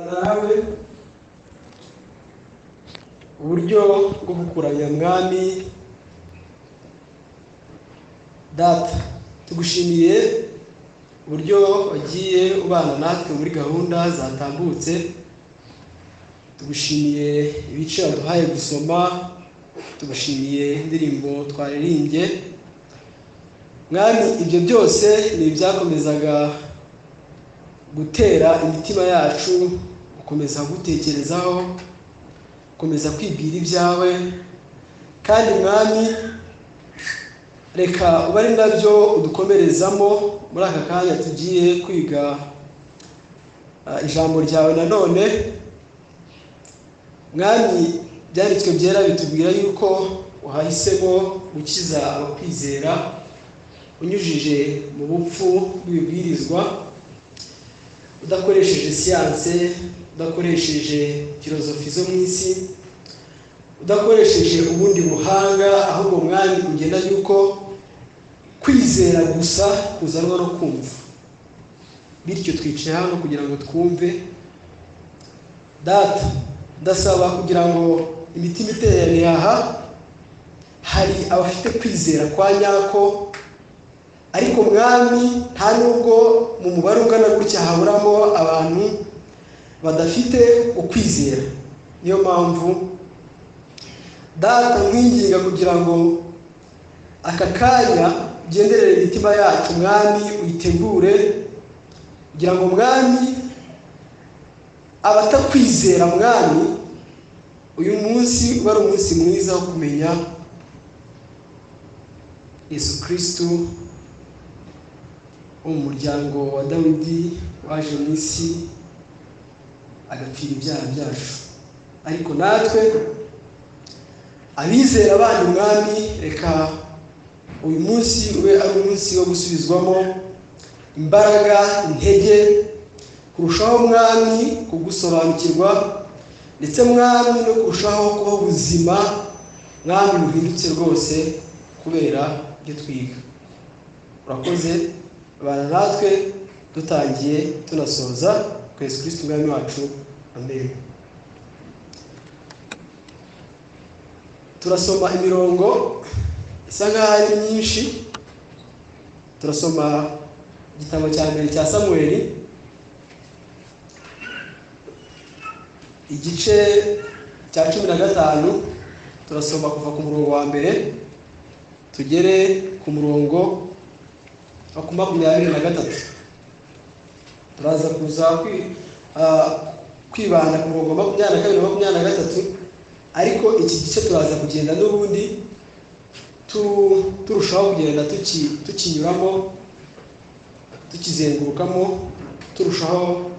nawe uburyo bwo gukuranya mwami data tugushimiye uburyo wagiye ubana natwe muri gahunda zatambutse tugushimiye ibice waduhaye gusoma tugushimiye indirimbo twaririmbye mwami ibyo byose ni ibyakomezaga gutera imitima yacu gukomeza gutekerezaho gukomeza kwibwira ibyawe kandi mwami reka uba ari nabyo udukomerezamo muri aka kanya tugiye kwiga ijambo ryawe nanone mwami byanditswe byera bitubwira yuko wahisemo gukiza abakwizera unyujije mu bupfu bw'ibibwirizwa udakoresheje siyanse udakoresheje filozofi zo mu isi udakoresheje ubundi buhanga ahubwo mwami ugenda yuko kwizera gusa kuzanwa no kumva bityo twicaye hano kugira ngo twumve data ndasaba kugira ngo imitima iteraniye aha hari abafite kwizera kwa nyako ariko mwami nta nubwo mu mubare ungana gutya haburamo abantu badafite ukwizera niyo mpamvu data nkwinginga kugira ngo aka kanya ugenderere imitima yacu mwami uyitegure kugira ngo mwami abatakwizera mwami uyu munsi uba ari umunsi mwiza wo kumenya yesu kirisitu wo mu muryango wa dawidi waje mu isi agapfira ibyaha byacu ariko natwe abizera abana umwami reka uyu munsi ube ari umunsi wo gusubizwamo imbaraga intege kurushaho umwami kugusobanukirwa ndetse mwami no kurushaho kuba ubuzima mwami buhindutse rwose kubera ibyo twiga urakoze bana natwe dutangiye tunasoza twese kirisiti umwami wacu amen turasoma imirongo isa nkaho ari myinshi turasoma igitabo cya mbere cya samuweri igice cya cumi na gatanu turasoma kuva ku murongo wa mbere tugere ku murongo wa makumyabiri na gatatu turaza kuza kwibanda ku murongo wa makumyabiri na kabiri na makumyabiri na gatatu ariko iki gice turaza kugenda n'ubundi turushaho kugenda tukinyuramo tukizengurukamo turushaho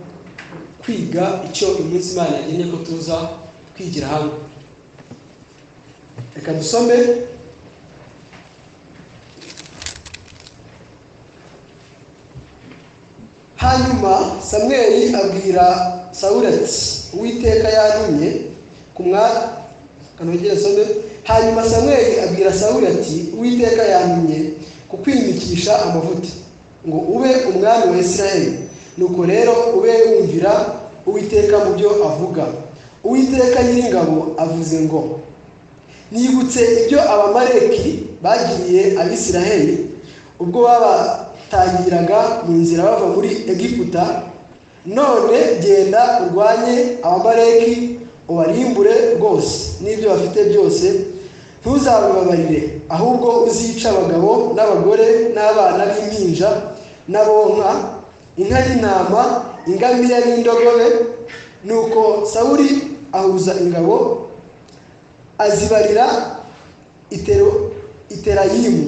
kwiga icyo iminsi imana yageneye ko tuza kwigira hamwe reka dusome hanyuma samweri abwira sawuri ati uwiteka yantumye kanogere asome hanyuma samweri abwira sawuri ati uwiteka yantumye kukwimikisha amavuta ngo ube umwami wa israheli nuko rero ube wumvira uwiteka mu byo avuga uwiteka nyiringabo avuze ngo nibutse ibyo abamareki bagiriye abisiraheli ubwo baba batangiraga mu nzira bava muri egiputa none genda urwanye abamareki ubarimbure rwose n'ibyo bafite byose ntuzabibabarire ahubwo uzica abagabo n'abagore n'abana b'impinja n'abonka inka y'intama ingamiya n'indogobe nuko sawuri ahuza ingabo azibarira iterayimu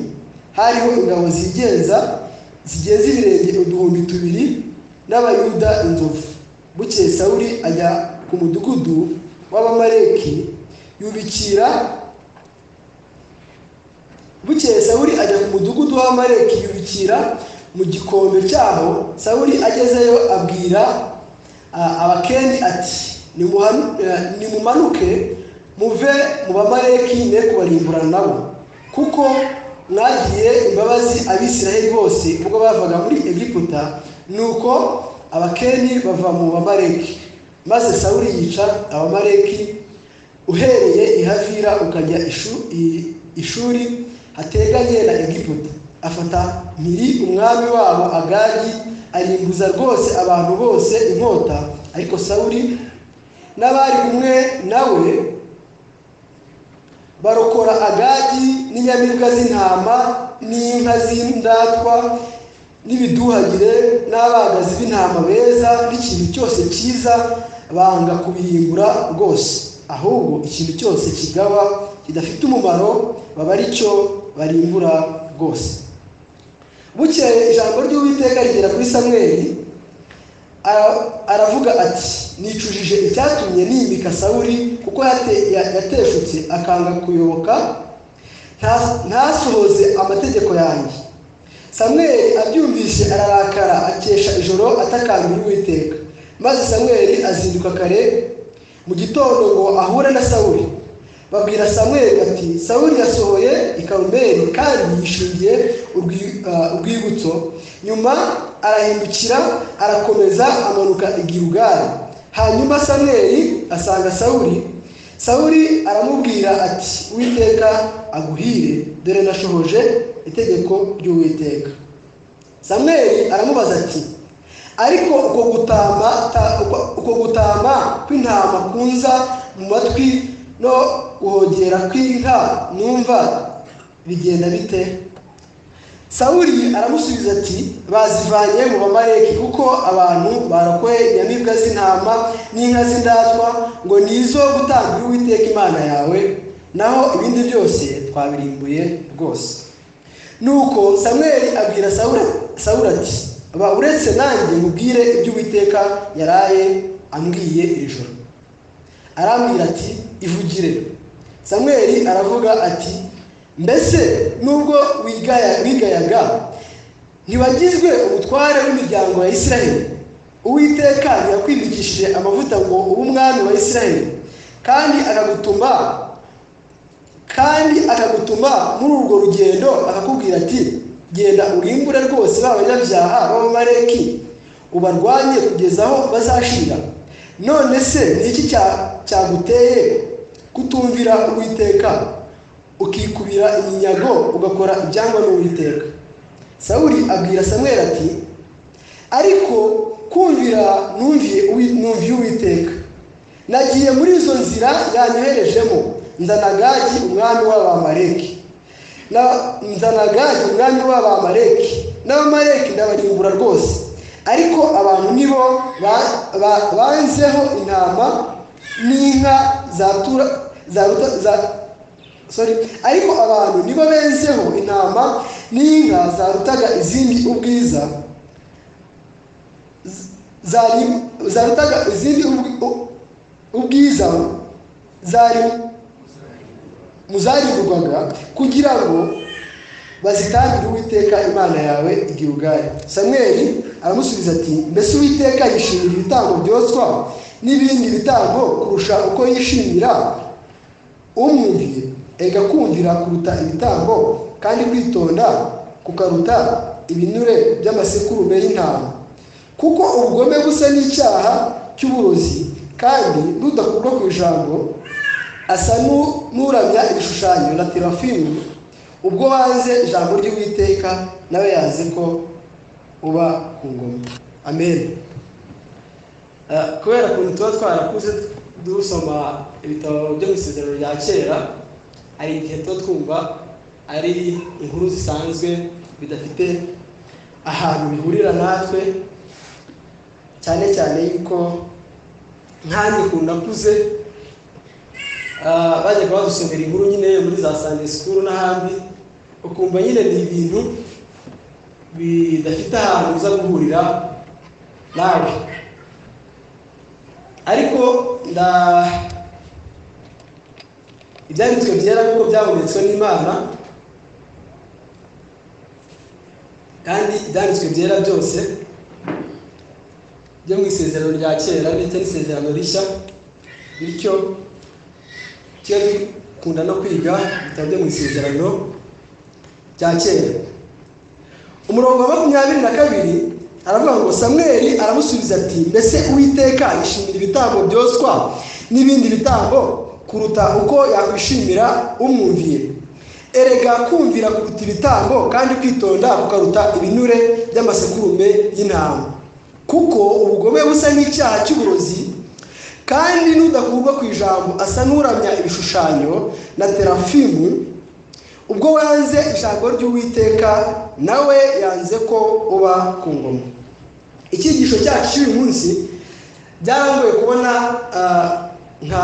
hariho ingabo zigenza zigeze ibirenge uduhumbi tubiri n'abayuda inzovu bukeye sawuri ajya ku mudugudu w'abamareki yubikira bukeye sawuri ajya ku mudugudu w'abamareki yubikira mu gikombe cyaho sawuri agezeyo abwira abakeni ati nimumanuke muve mu bamareki ne kubarimbura nabo kuko mwagiye imbabazi abisiraheli bose ubwo bavaga muri egiputa nuko abakeni bava mu bamareki maze sawuri yica abamareki uhereye i havira ukajya ishu- i- ishuri hateganye na egiputa afata mpiri umwami wabo agagi arimbuza rwose abantu bose inkota ariko sawuri n'abari kumwe nawe barokora agagi n'inyamibwa z'intama n'inka z'indatwa n'ibiduhagire n'abagazi b'intama beza n'ikintu cyose cyiza banga kubirimbura rwose ahubwo ikintu cyose kigaba kidafite umumaro baba ari cyo barimbura rwose bukeye ijambo ry'uwiteka rigera kuri samweli ara- aravuga ati nicujije icyatumye nimika sawuri kuko yate- ya- yateshutse akanga kuyoboka nta- ntasohoze amategeko yanjye samweli abyumvise ararakara akesha ijoro atakambira uwiteka maze samweli azinduka kare mu gitondo ngo ahure na sawuli babwira samweli bati sawuli yasohoye i karumeli kandi yishingiye urwi- ah, urwibutso nyuma arahindukira arakomeza amanuka i Gilugala hanyuma samweli asanga sawuli sawuli aramubwira ati uwiteka aguhire dore nashohoje itegeko ry'uwiteka samweli aramubaza ati ariko uko gutama ta- uko- uko gutama kw'intama kunza mu matwi no guhogera kw'inka numva bigenda bite sawuli aramusubiza ati bazivanye mu bamareki kuko abantu barakoye inyamibwa z'intama n'inka z'indatwa ngo ni izo gutanga uwiteka imana yawe naho ibindi byose twabirimbuye rwose nuko samweli abwira sawura Sawuli ati ba uretse nanjye mubwire ibyo uwiteka yaraye ambwiye iri joro arambwira ati ivugire samweli aravuga ati mbese nubwo wigaya- wigayaga ntiwagizwe umutware w'imiryango ya isiraheli uwiteka yakwimikishije amavuta ngo ube umwami wa isiraheli kandi akagutuma kandi akagutuma muri urwo rugendo akakubwira ati genda urimbure rwose ba banyabyaha b'abamareki ubarwanye kugeza aho bazashira none se ni iki cya- cyaguteye kutumvira uwiteka ukikubira iminyago ugakora ibyangwa n'uwiteka sawuli abwira samweli ati ariko kumvira numviye uwi- numviye uwiteka nagiye muri izo nzira yanyoherejemo nzana gagi umwami w'abamareki Na- nzana gadi umwami w'abamareki n'abamareki ndabarimbura rwose ariko abantu nibo ba- ba- banzeho intama n'inka zatura zaruta- za- sorry. ariko abantu nibo benzeho intama n'inka zarutaga izindi ubwiza zari- zarutaga izindi ubwi- u- ubwiza zari muzarimburwaga kugira ngo bazitangire uwiteka imana yawe igihe ubwayo samweli aramusubiza ati mbese uwiteka yishimira ibitambo byotswa n'ibindi bitambo kurusha uko yishimira umwumviye ega kumvira kuruta ibitambo kandi kwitonda kukaruta ibinure by'amasekurume y'intama kuko ubugome busa n'icyaha cy'uburozi kandi nudakurwa ku ijambo asa n'u- n'uramya ibishushanyo na terafimu ubwo wanze ijambo ry'uwiteka nawe yazi ko uba ku ngoma amen Eh, kubera ukuntu tuba twarakuze dusoma ibitabo byo mu isezerano rya kera hari igihe tuba twumva ari inkuru zisanzwe bidafite ahantu bihurira natwe cyane cyane yuko nkanjye kundakuze Ah, bajya badusomera inkuru nyine muri za Sunday school n'ahandi ukumva nyine ni ibintu bidafite ahantu uza guhurira nawe ariko nda ibyanditswe byera kuko byabonetswe n'imana kandi ibyanditswe byera byose byo mu isezerano rya kera ndetse n'isezerano rishya bityo tujya dukunda no kwiga ibitabo byo mu isezerano rya kera umurongo wa makumyabiri na kabiri aravuga ngo samweri aramusubiza ati mbese uwiteka yishimira ibitambo byoswa n'ibindi bitambo kuruta uko yakwishimira umwumviye erega kumvira kuruta ibitambo kandi kwitonda kukaruta ibinure by'amasekurume y'intama kuko ubugome busa nk'icyaha cy'uburozi kandi n'udakurwa ku ijambo asa n'uramya ibishushanyo na terafimu ubwo wanze ijambo ry'uwiteka nawe yanze ko uba ku ngoma icyigisho cyacu cy'uyu munsi byarangoye kubona nka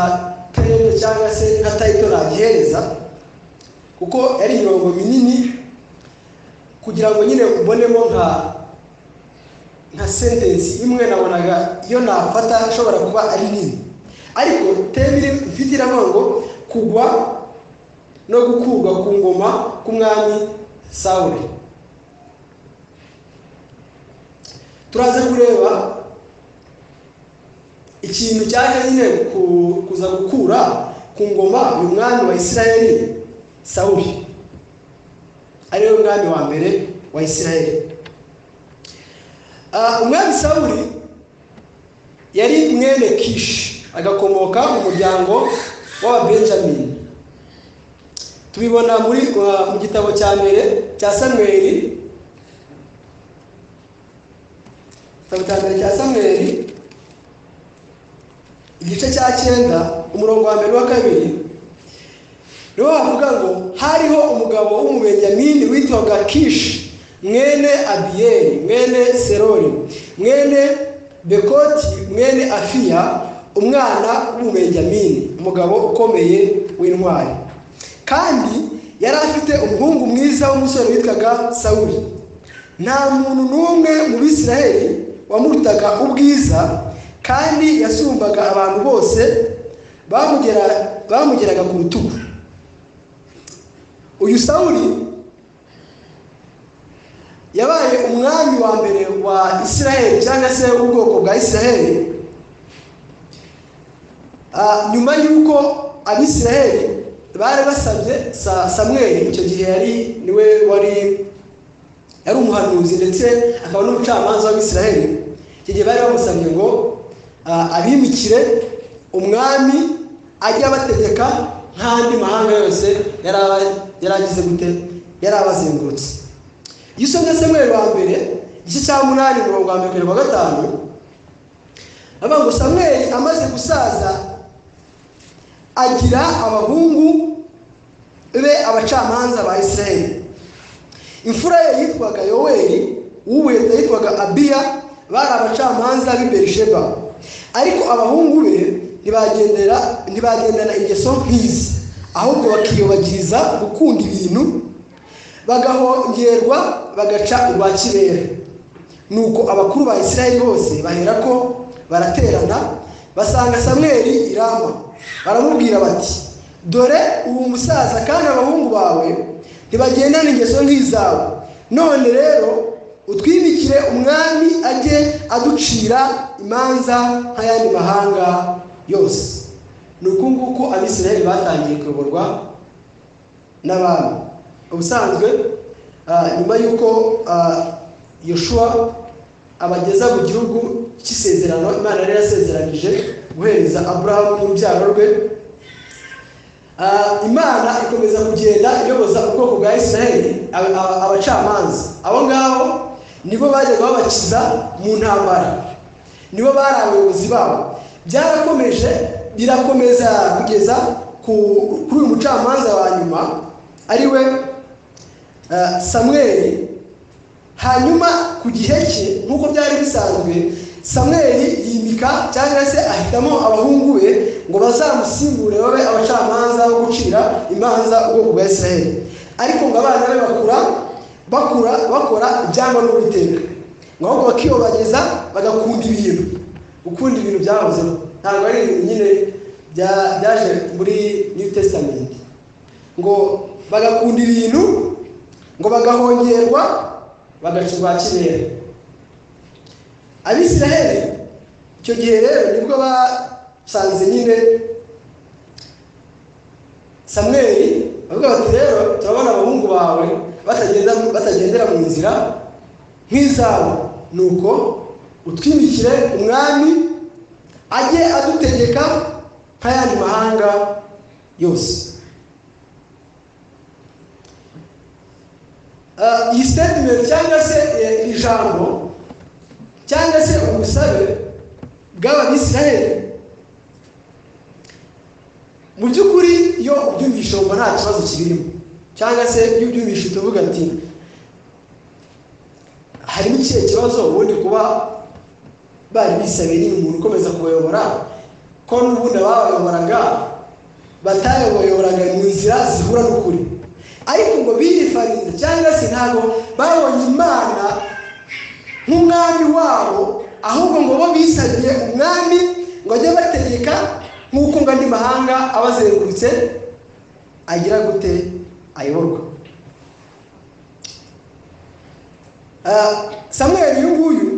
terere cyangwa se nka tayito nagihereza kuko yari imirongo minini kugira ngo nyine ubonemo nka nka sentensi imwe nabonaga iyo nafata ishobora kuba ari nini ariko teme ifite iravuga ngo kugwa no gukurwa ku ngoma k'umwami sawuri turaza kureba ikintu cyaje nyine kuza gukura ku ngoma uyu mwami wa isirayeli sawuri ariwe mwami wa mbere wa isirayeli umwami sawuri yari mwene kishi agakomoka mu muryango w'ababenjamini tubibona muri mu gitabo cya mbere cya samweri igitabo cya mbere cya samweri igice cya cyenda umurongo wa mbere wa kabiri niwo wavuga ngo hariho umugabo w'umubenjamini witwaga kishi mwene abiyeri mwene serori mwene bekoti mwene afiya umwana w'umubenjamini umugabo ukomeye w'intwari kandi yari afite umuhungu mwiza w'umusore witwaga sawuri nta muntu n'umwe mu bisiraheli wamurutaga ubwiza kandi yasumbaga abantu bose bamugeraga ku rutugu uyu sawuri yabaye umwami wa mbere wa isiraheli cyangwa se ubwoko bwa isiraheli nyuma y'uko abisiraheli bari basabye samweri icyo gihe yari niwe wari yari umuhanuzi ndetse akaba n'umucamanza w'abisiraheli icyo gihe bari bamusabye ngo abimikire umwami ajye abategeka nk'andi mahanga yose yari agize gute yari abazengurutse iyo usomye samweri wa mbere igice cya munani mirongo wa mbere wa gatanu avuga ngo samweri amaze gusaza agira abahungu be abacamanza ba isiraheli imfura ye yitwaga yoweri uw'ubuheta yitwaga abiya bari abacamanza b'i berisheba ariko abahungu be ntibagendana ingeso nk'izi ahubwo bakiyubagiriza gukunda ibintu bagahongerwa bagaca urwa kibera nuko abakuru ba isirayeli bose bahera ko baraterana basanga samweri irama baramubwira bati dore ubu musaza kandi abahungu bawe ntibagendana ingeso nk'izawe none rero utwimikire umwami ajye aducira imanza nk'ayandi mahanga yose ni uku nguku abisirayeli batangiye kuyoborwa n'abami ubusanzwe nyuma y'uko yoshuwa abageza mu gihugu cy'isezerano imana yari yasezeranije guhereza aburahamu n'urubyaro rwe imana ikomeza kugenda iyoboza ubwoko bwa isiraheli abacamanza abo ngabo nibo bajyaga babakiza mu ntambara nibo bari abayobozi babo byarakomeje birakomeza kugeza kuri uyu mucamanza wa nyuma ariwe samweri hanyuma ku gihe cye nk'uko byari bisanzwe samweri yimika cyangwa se ahitamo abahungu be ngo bazamusimbure babe abacamanza bo gucira imanza ubwoko bwa israheli ariko ngo abana be bakura bakura bakora ibyangwa n'uwiteka ngo ahubwo bakiyobageza bagakunda ibintu gukunda ibintu byahozemo ntabwo ari ibintu nyine byaje muri new testament ngo bagakunda ibintu ngo bagahongerwa bagaca urwa kirere abisiraheli icyo gihe rero nibwo basanze nyine samweri bavuga bati rero turabona abahungu bawe batagendera mu nzira nk'izabo nuko utwimikire umwami ajye adutegeka nk'ayandi mahanga yose Ah, iyi statement cyangwa se eh, iri jambo cyangwa se ubusabe bw'ababisirayeli mu by'ukuri iyo ubyumvishe wumva nta kibazo kibirimo cyangwa se iyo ubyumvishe tuvuga ati harimo ikihe kibazo ubundi kuba bari bisabiye nyine umuntu ukomeza kubayobora ko n'ubundi ababayoboraga batayoboyoboraga mu nzira zihura n'ukuri ariko ngo birifarize cyangwa se ntabwo babonye imana nk'umwami wabo ahubwo ngo bo bisabiye umwami ngo ajye bategeka nk'uko ngo andi mahanga abazengurutse agira gute ayoborwa Ah, samuel uyu nguyu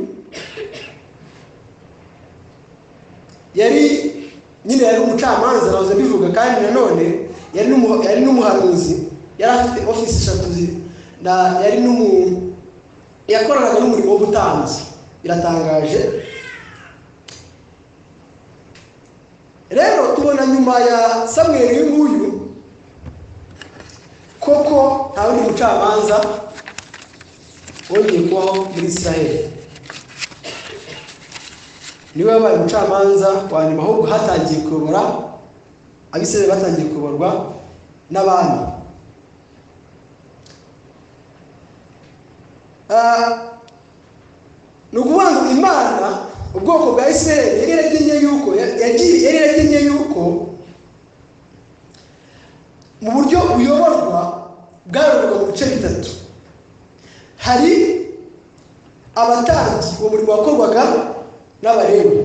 yari nyine yari umucamanza nahoze mbivuga kandi nanone yari n'umu- yari n'umuhanuzi yari afite ofisi eshatu zi- na- yari n'umu yakoranaga n'umurimo w'ubutanzi biratangaje rero tubona nyuma ya samweli uyu nguyu koko nta wundi mucamanza wongeye kubaho muri israheli niwe wabaye umucamanza wa nyuma ahubwo hatangiye kuyobora abisirayeli batangiye kuyoborwa n'abami Ah, ni ukuvuga ngo imana ubwoko bwa isirayeli yari yaragennye yuko yagiye yari yaragennye yuko mu buryo buyoborwa bwayoborwaga mu bice bitatu hari abatambyi uwo murimo wakorwaga n'abarebu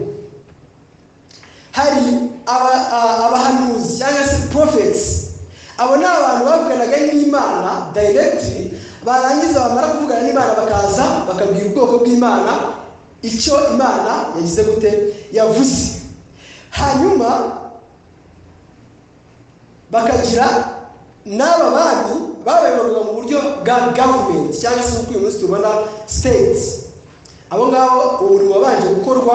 hari aba- a- abahanuzi cyangwa se profetsi abo ni abantu bavuganaga n'imana dayiregitiri barangiza bamara kuvugana n'imana bakaza bakabwira ubwoko bw'imana icyo imana yagize gute yavuze hanyuma bakagira n'aba bandi babayoborwaga mu buryo bwa gavumenti cyangwa se nk'uko uyu munsi tubona siteti abo ngabo umurimo wabanje gukorwa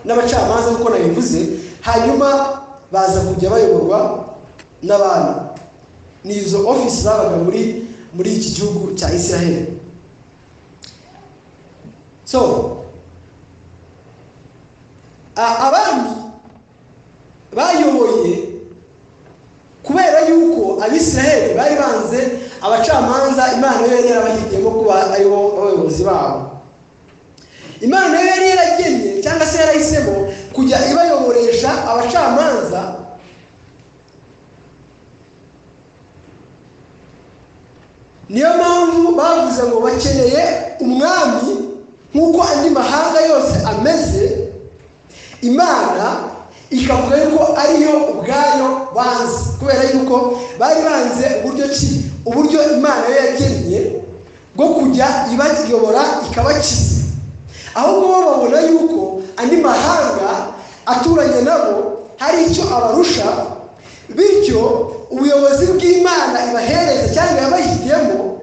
n'abacamanza nk'uko nabivuze hanyuma baza kujya bayoborwa n'abantu ni izo ofisi zabaga muri muri iki gihugu cya israheli so a- abandi bayoboye kubera yuko abisiraheli bari banze abacamanza imana yo yari yarabahitiyemo kuba ari bo abayobozi babo imana nayo yari yaragennye cyangwa se yarahisemo kujya ibayoboresha abacamanza niyo mpamvu bavuze ngo bakeneye umwami nk'uko andi mahanga yose ameze imana ikavuga yuko ariyo ubwayo banze kubera yuko bari banze uburyo ki uburyo imana yo yagennye bwo kujya ibayobora ikabakiza ahubwo bo babona yuko andi mahanga aturanye nabo hari icyo abarusha bityo ubuyobozi bw'imana ibahereza cyangwa yabahitiyemo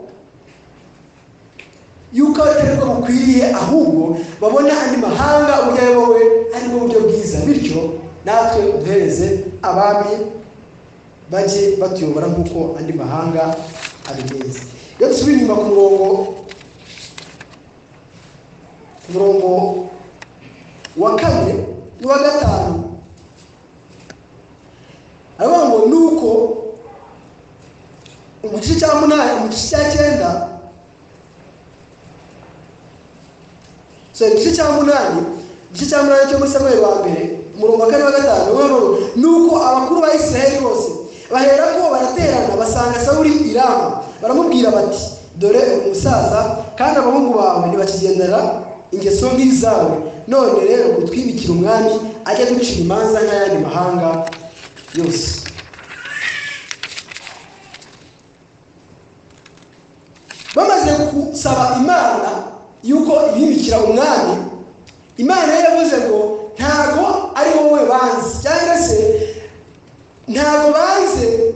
yuko atari bwo bukwiriye ahubwo babona andi mahanga uburyo ayobowe ari bwo buryo bwiza bityo natwe duhereze abami bajye batuyobora nk'uko andi mahanga abigenza iyo dusubiye inyuma ku murongo ku murongo wa kane n'uwa gatanu aravuga ngo nuko mu gice cya munani mu gice cya cyenda so igice cya munani igice cya munani cyo muri samweli wa mbere umurongo wa kane wa gatanu ni uwo ni uko abakuru ba isirayeli bose bahera ko baraterana basanga sawuli i rama baramubwira bati dore uri umusaza kandi abahungu bawe ntibakigendera ingeso nk'izi zawe none rero utwibikira umwami ajya ducira imanza nk'ayandi mahanga yose bamaze gusaba imana yuko ibimikira umwami imana yari yavuze ngo ntago ari wowe banze cyangwa se ntago banze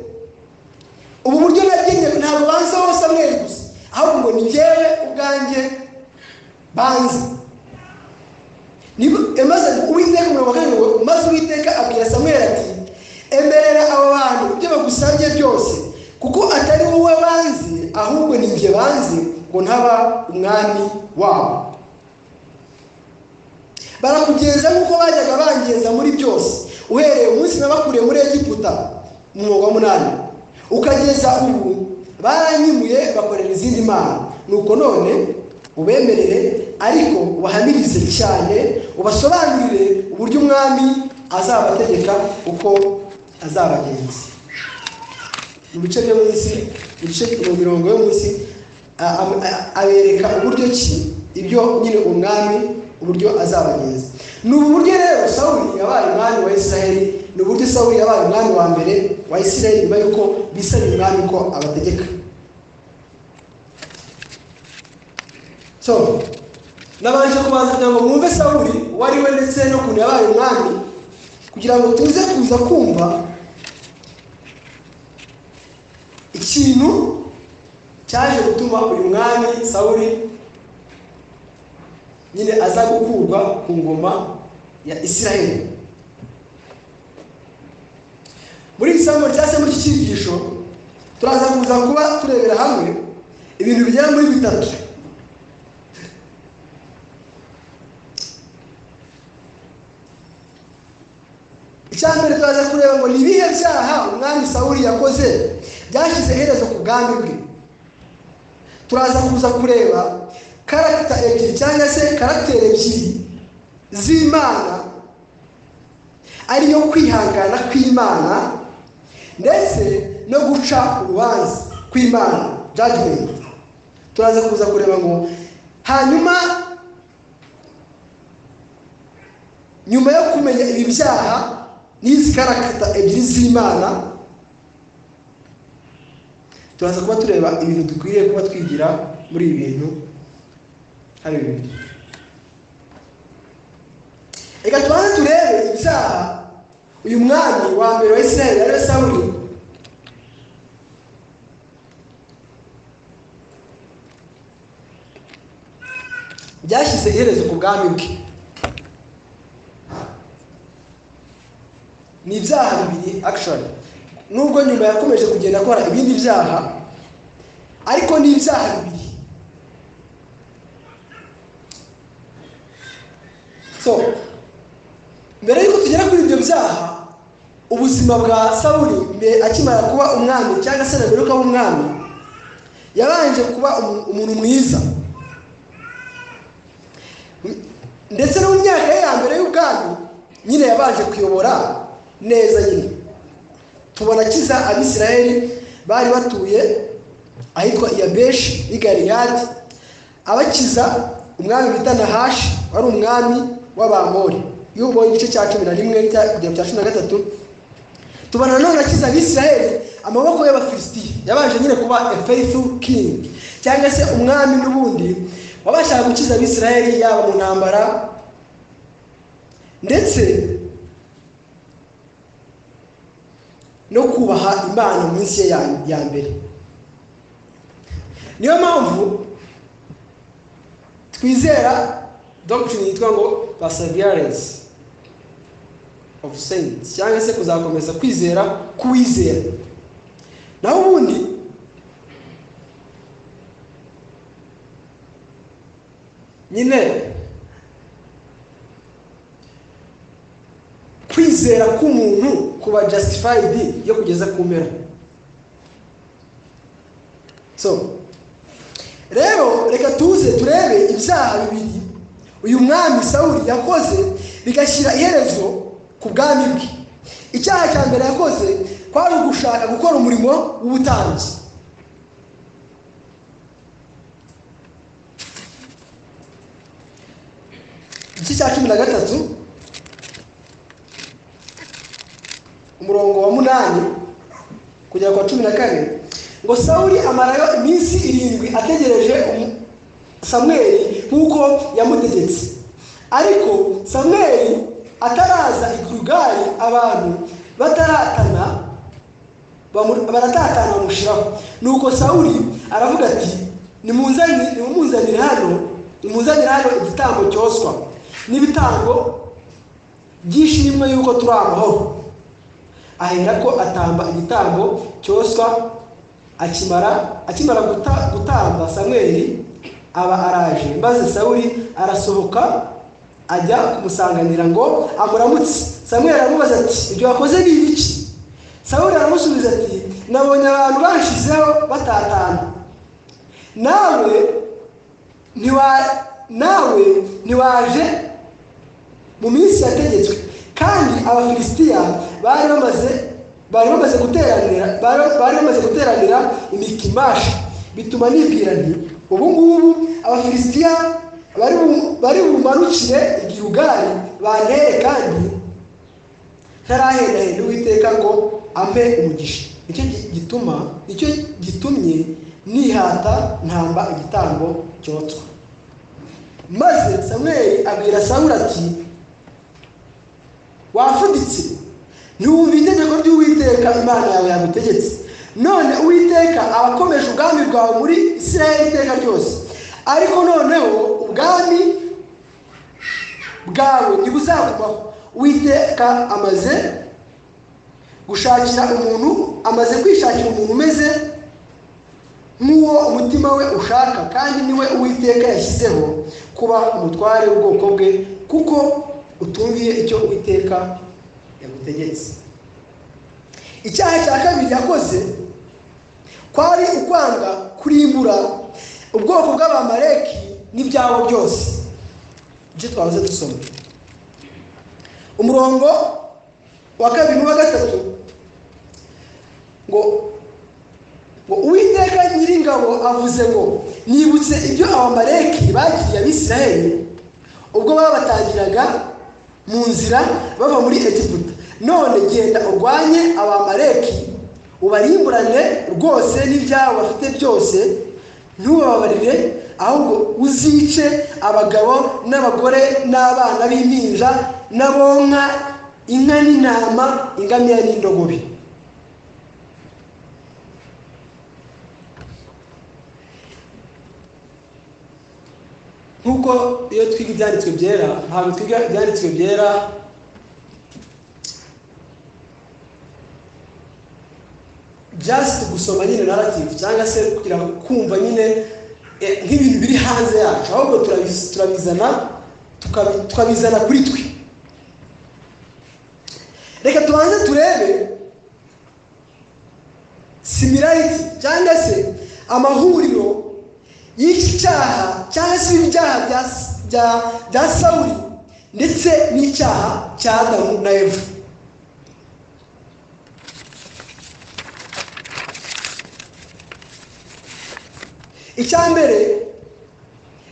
ubu buryo nagennye ntago banze wowe samweli gusa ahubwo ngo ni jyewe ubwanjye banze arabwira samweli ati emerera aba bantu ibyo bagusabye byose kuko atari wowe banzi ahubwo ni njye banzi ngo ntaba umwami wabo barakugeza nk'uko bajyaga bangeza muri byose uhereye umunsi nabakuriye muri egiputa mu mwuga munani ukageza ubu baranyimuye bakorera izindi mana nuko none ubemerere ariko ubahamirize cyane ubasobanurire uburyo umwami azabategeka uko azabagenza mu bice byo munsi mu bice mu mirongo yo munsi abereka uburyo ki ibyo nyine umwami uburyo azabagenza ni ubu buryo rero sawuri yabaye umwami wa israheli ni uburyo sawuri yabaye umwami wa mbere wa israheli nyuma yuko bisabye umwami ko abategeka so nabanje kubanza kugira ngo mwumve sawuri uwo ari we ndetse n'ukuntu yabaye umwami kugira ngo tuze kuza kumva ikintu cyaje gutuma uyu mwami sawuri nyine aza gukurwa ku ngoma ya israheli muri iri sambo cyangwa se muri iki cyigisho turaza kuza kuba turebera hamwe ibintu bigera muri bitatu icya mbere turaza kureba ngo ni ibihe byaha umwami sawuri yakoze byashyize iherezo ku bwami bwe turaza kuza kureba karagita ebyiri cyangwa se karagiteri ebyiri z'imana ariyo kwihangana kw'imana ndetse no guca urubanza kw'imana jajimenti turaza kuza kureba ngo hanyuma nyuma yo kumenya ibi byaha n'izi karagita ebyiri z'imana turaza kuba tureba ibintu dukwiriye kuba twigira muri ibi bintu hari bibiri reka tubanze turebe ibyaha uyu mwami wa mbere wa israel yari sawuri byashyize iherezo ku bwami bwe ni ibyaha bibiri actually nubwo nyuma yakomeje kugenda akora ibindi byaha ariko ni ibyaha bibiri so mbere y'uko tugera kuri ibyo byaha ubuzima bwa sawuri akimara kuba umwami cyangwa se na mbere yuko aba umwami yabanje kuba umuntu mwiza ndetse no mu myaka ye ya mbere y'ubwami nyine yabanje kuyobora neza nyine tubona akiza abisirayeli bari batuye ahitwa iyabeshi y'igariyadi abakiza umwami bita nahashi wari umwami w'abamori iyo ubonye igice cya cumi na rimwe kugera cya cumi na gatatu tubona nanone akiza abisiraheli amaboko y'abafilisitiya yabanje nyine kuba efeyifu kingi cyangwa se umwami n'ubundi wabashaga gukiza abisiraheli yaba mu ntambara ndetse no kubaha imana munsi ye ya mbere niyo mpamvu twizera dogiteri yitwa ngo perseverance of saints cyangwa se kuzakomeza kwizera k'uwizera naho ubundi nyine kwizera k'umuntu kuba justified yo kugeza ku mpera so rero reka tuze turebe ibyaha bibiri uyu mwami sawuri yakoze bigashyira iherezo ku bwami bwe icyaha cya mbere yakoze kwari ugushaka gukora umurimo w'ubutambyi igice cya cumi na gatatu umurongo wa munani kugera kwa cumi na kane ngo sawuri amarayo iminsi irindwi ategereje samweri nk'uko yamutegetse ariko samweri ataraza ikurugari abantu bataratana baratatana bamushyiraho nuko sawuri aravuga ati nimumuzanire hano nimuzanire hano igitambo cyoswa n'ibitambo byishimwe yuko turi amahoro aherako atamba igitambo cyoswa akimara akimara guta- gutamba samweli aba araje maze sawuli arasohoka ajya kumusanganira ngo amuramutse samweli aramubaza ati ibyo wakoze ni ibiki sawuli aramusubiza ati nabonye abantu banshizeho batatana nawe ntiwa- nawe ntiwaje mu minsi yategetswe kandi abafilisitiya bari bamaze bari bamaze guteranira bari- bari bamaze guteranira imikimashi bituma nibwira nti ubu ngubu abafilisitiya bari bu- bari bumarukire igihugari bantere kandi ntarahendahenda uwiteka ngo ampe umugisha nicyo gi- gituma nicyo gitumye nihata ntamba igitambo cyotswa maze samweli abwira sawuli ati wafuditse ntiwumva itegeko ry'uwiteka imana yawe yagutegetse none uwiteka aba akomeje ubwami bwawe muri isirayeli iteka ryose ariko noneho ubwami bwawe ntibuzakubaho uwiteka amaze gushakira umuntu amaze kwishakira umuntu umeze nk'uwo umutima we ushaka kandi niwe uwiteka yashyizeho kuba umutware w'ubwoko bwe kuko utumviye icyo uwiteka yagutegetse icyaha cya kabiri yakoze kwari ukwanga kurimbura ubwoko bw'abamaleki n'ibyabo byose ibyo twahoze dusoma umurongo wa kabiri n'uwa gatatu ngo ngo uwiteka nyiringabo avuze ngo nibutse ibyo abamaleki bagiriye abisirayeli ubwo babatangiraga mu nzira bava muri egiputa none genda urwanye abamaleki ubarimburane rwose n'ibyawe bafite byose ntubababarire ahubwo uzice abagabo n'abagore n'abana b'impinja n'abonka inka n'intama ingamiya n'indogobe nk'uko iyo twiga ibyanditswe byera ntabwo twiga ibyanditswe byera just gusoma nyine narrative cyangwa se kugira ngo kumva nyine eh, nk'ibintu biri hanze yacu ahubwo turabiz- turabizana tukabi- tukabizana kuri twe reka tubanze turebe similarity cyangwa se amahuriro y'iki cyaha cyangwa se ibyaha bya- bya- bya sawuli ndetse n'icyaha cya adamu na eva icya mbere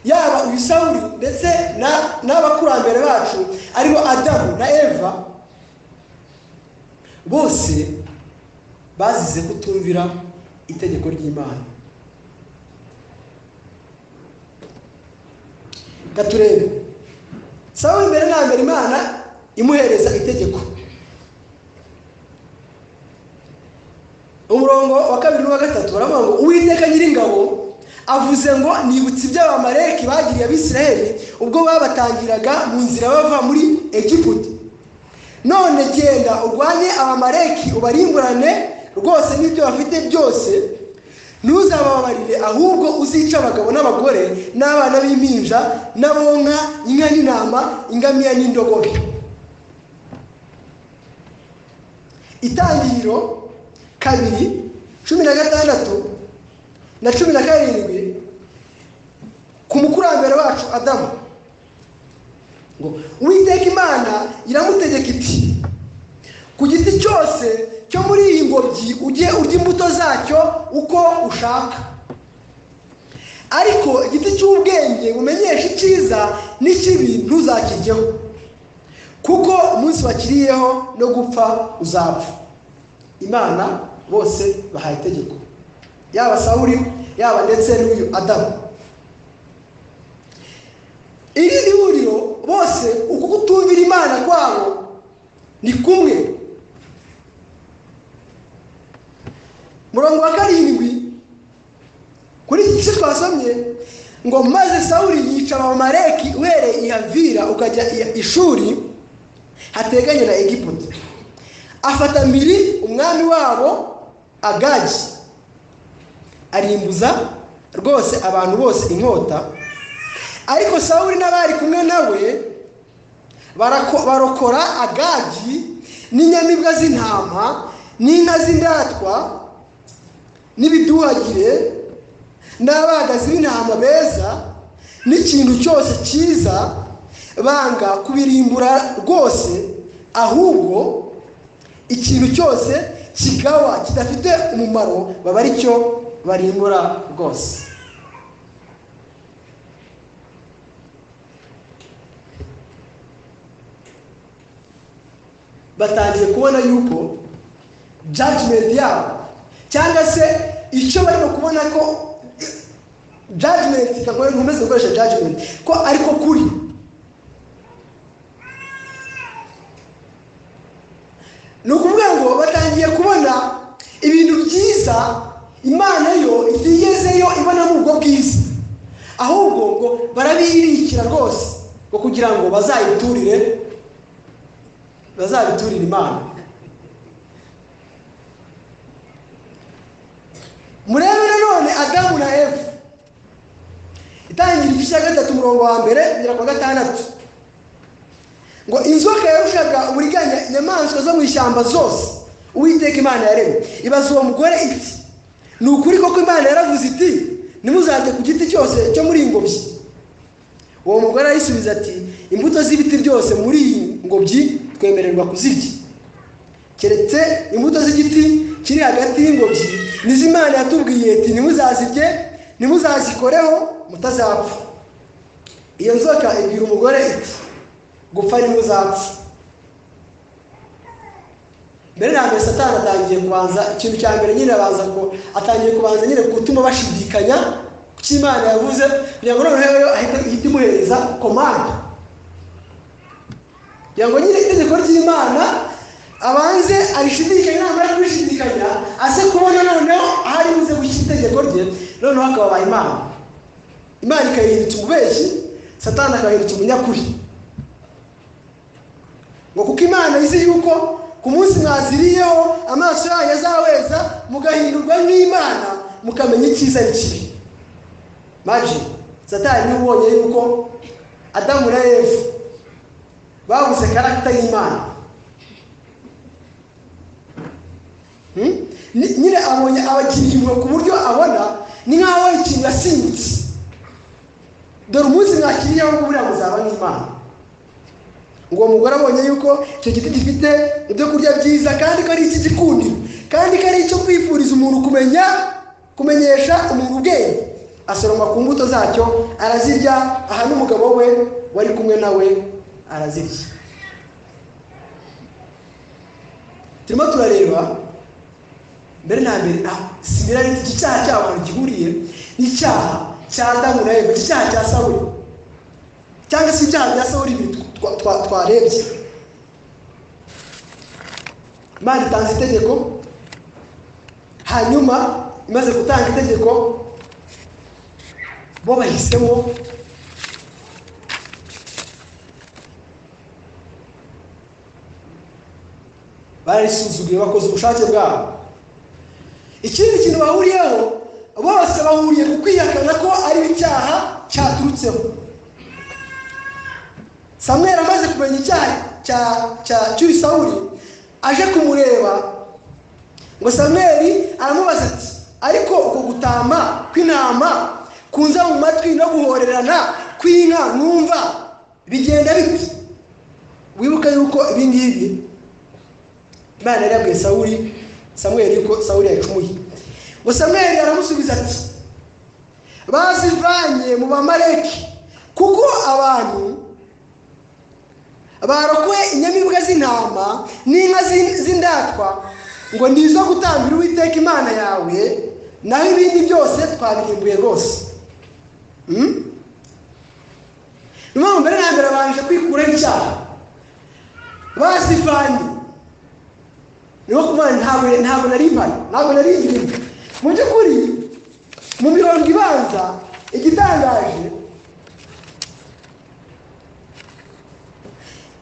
yaba uyu sawuli ndetse na- n'abakurambere bacu aribo adamu na eva bose bazize kutumvira itegeko ry'imana reka turebe sawuli mbere na mbere imana imuhereza itegeko umurongo wa kabiri n'uwa gatatu baravuga ngo uwiteka nyiringabo avuze ngo nibutse ibyo abamaleki bagiriye abisirayeli ubwo babatangiraga mu nzira bava muri egiputa none genda urwanye abamaleki ubarimburane rwose n'ibyo bafite byose ntuzababarire ahubwo uzice abagabo n'abagore n'abana b'impinja n'abonka inka n'intama ingamiya n'indogobe itangiriro kabiri cumi na gatandatu na cumi na karindwi ku mukurambere wacu adamu ngo uwiteka imana iramutegeka iti ku giti cyose cyo muri iyi ngobyi ujye urya imbuto zacyo uko ushaka ariko igiti cy'ubwenge bumenyesha icyiza n'ikibi ntuzakiryeho kuko umunsi wakiriyeho no gupfa uzapfa imana bose bahaye itegeko yaba sawuri yaba ndetse n'uyu adamu iri ni huriro bose uku kutumvira imana kwabo ni kumwe murongo wa karindwi kuri iki gice twasomye ngo maze sawuli yica abamaleki uhereye i havira ukajya i- i shuri hateganye na egiputa afata mbiri umwami wabo agagi arimbuza rwose abantu bose inkota ariko sawuri n'abari kumwe nawe barako- barokora agagi n'inyamibwa z'intama n'inka z'indatwa n'ibiduhagire n'abagazi b'intama beza n'ikintu cyose cyiza banga kubirimbura rwose ahubwo ikintu cyose kigawa kidafite umumaro baba ari cyo barimbura rwose batangiye kubona yuko jajimenti yabo cyangwa se icyo barimo kubona ko jajimenti ntabwo nkomeze gukoresha jajimenti ko ariko kuri ni ukuvuga ngo batangiye kubona ibintu byiza imana yo igezeyo ibonamo ubwo bwiza ahubwo ngo barabirikira rwose ngo kugira ngo bazayiturire bazabiturire imana murebe nanone adamu na eva itangira igice cya gatatu umurongo wa mbere kugera ku wa gatandatu ngo inzoka yarushaga uburiganya inyamaswa zo mu ishyamba zose uwiteka imana yaremye ibaza uwo mugore iti ni ukuri koko imana yaravuze iti ntimuzajye ku giti cyose cyo muri iyi ngobyi uwo mugore arayisubiza ati imbuto z'ibiti byose muri iyi ngobyi twemererwa kuzirya keretse imbuto z'igiti kiri hagati y'ingobyi nizo imana yatubwiye ati ntimuzazirye ntimuzazikoreho mutazapfa iyo nzoka ibwira umugore iti gupfa niwe uzapfa mbere na mbere satani atangiye kubanza ikintu cya mbere nyine abanza ko atangiye kubanza nyine gutuma bashidikanya ku cyo imana yavuze kugira ngo noneho rero ahite ihite imuhereza komande kugira ngo nyine itegeko ry'imana abanze arishidikanye namara kubishidikanya aze kubona noneho aho ari buze gushyira itegeko rye noneho akababaye imana imana ikayihindutsa umubeshyi satani akayihindutsa umunyakuri ngo kuko imana izi yuko ku munsi mwaziriyeho amaso yanyu azaweza mugahindurwa n'imana mukamenya icyiza n'ikibi maji satani niwe ubonye yuko adamu na eva babuze karagita y'imana Hmm? Ni- nyine abonye abakiriye impuhwe ku buryo abona ni nk'aho ikintu yasinze dore umunsi mwakiriyeho ngo buriya muzaba nk'imana ngo uwo mugore abonye yuko icyo giti gifite ibyo kurya byiza kandi ko ari icy'igikundiro kandi ko ari icyo kwifuriza umuntu kumenya kumenyesha umuntu ubwenge asoroma ku mbuto zacyo arazirya aha n'umugabo we wari kumwe nawe arazirya turimo turareba mbere na mbere ah, similarity iki cyaha cy'abantu gihuriye n'icyaha cya adamu na eva iki cyaha cya sawuli cyangwa se ibyaha bya sawuri bibiri twa- twa- twarebye imana itanze itegeko hanyuma imaze gutanga itegeko bo bahisemo barisuzuguye bakoze ubushake bwabo ikindi kintu bahuriyeho bose bahuriye ku kwihakana ko ari icyaha cyaturutseho samweri amaze kumenya icyaha cya cya cy'uyu sawuli aje kumureba ngo samweri aramubaza ati ariko uko gutama kw'intama kunza mu matwi no guhorerana kw'inka numva bigenda bite wibuke yuko ibi ngibi imana yari yabwiye sawuli samweri ko sawuli yacumuye ngo samweri aramusubiza ati bazivanye mu bamareki kuko abantu barokowe inyamibwa z'intama n'inka z'in- z'indatwa ngo ni izo gutambira uwiteka imana yawe naho ibindi byose twabirimbuye rwose Hmm? ni mpamvu mbere na mbere babanje kwikuraho icyaha bazivanye niho kumana ntabwo ntabwo nari impari ntabwo nari ingimbi mu by'ukuri mu mirongo ibanza igitangaje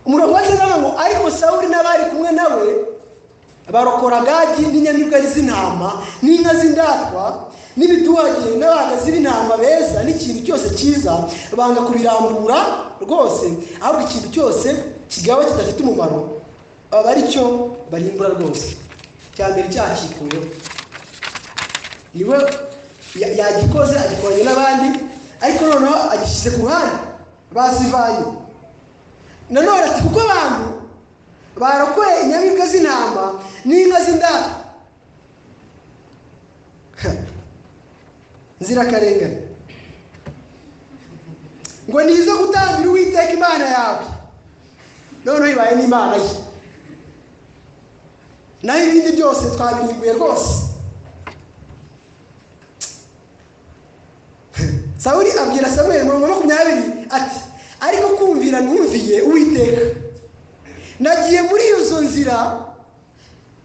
umurongo wa cyenda ngo ariko sawuri n'abari kumwe nawe barokora gagi n'inyamibwa z'intama n'inka z'indatwa n'ibituhagire n'abahagazi b'intama beza n'ikintu cyose cyiza banga kubirambura rwose ahubwo ikintu cyose kigaba kidafite umumaro aba ari cyo barimbura rwose cya mbere cyakikuyeho niwe ya- yagikoze agikoranye n'abandi ariko noneho agishyize ku ruhande bazivanye nanone ati kuko abantu barokoye inyamibwa z'intama n'inka z'indaro nzirakarengane ngo ni izo gutangira uwiteka imana yawe noneho ibaye n'imana ye naho ibindi byose twabirimbuye rwose sawuri abwira samweli mirongo makumyabiri ati ariko kumvira numviye uwiteka nagiye muri izo nzira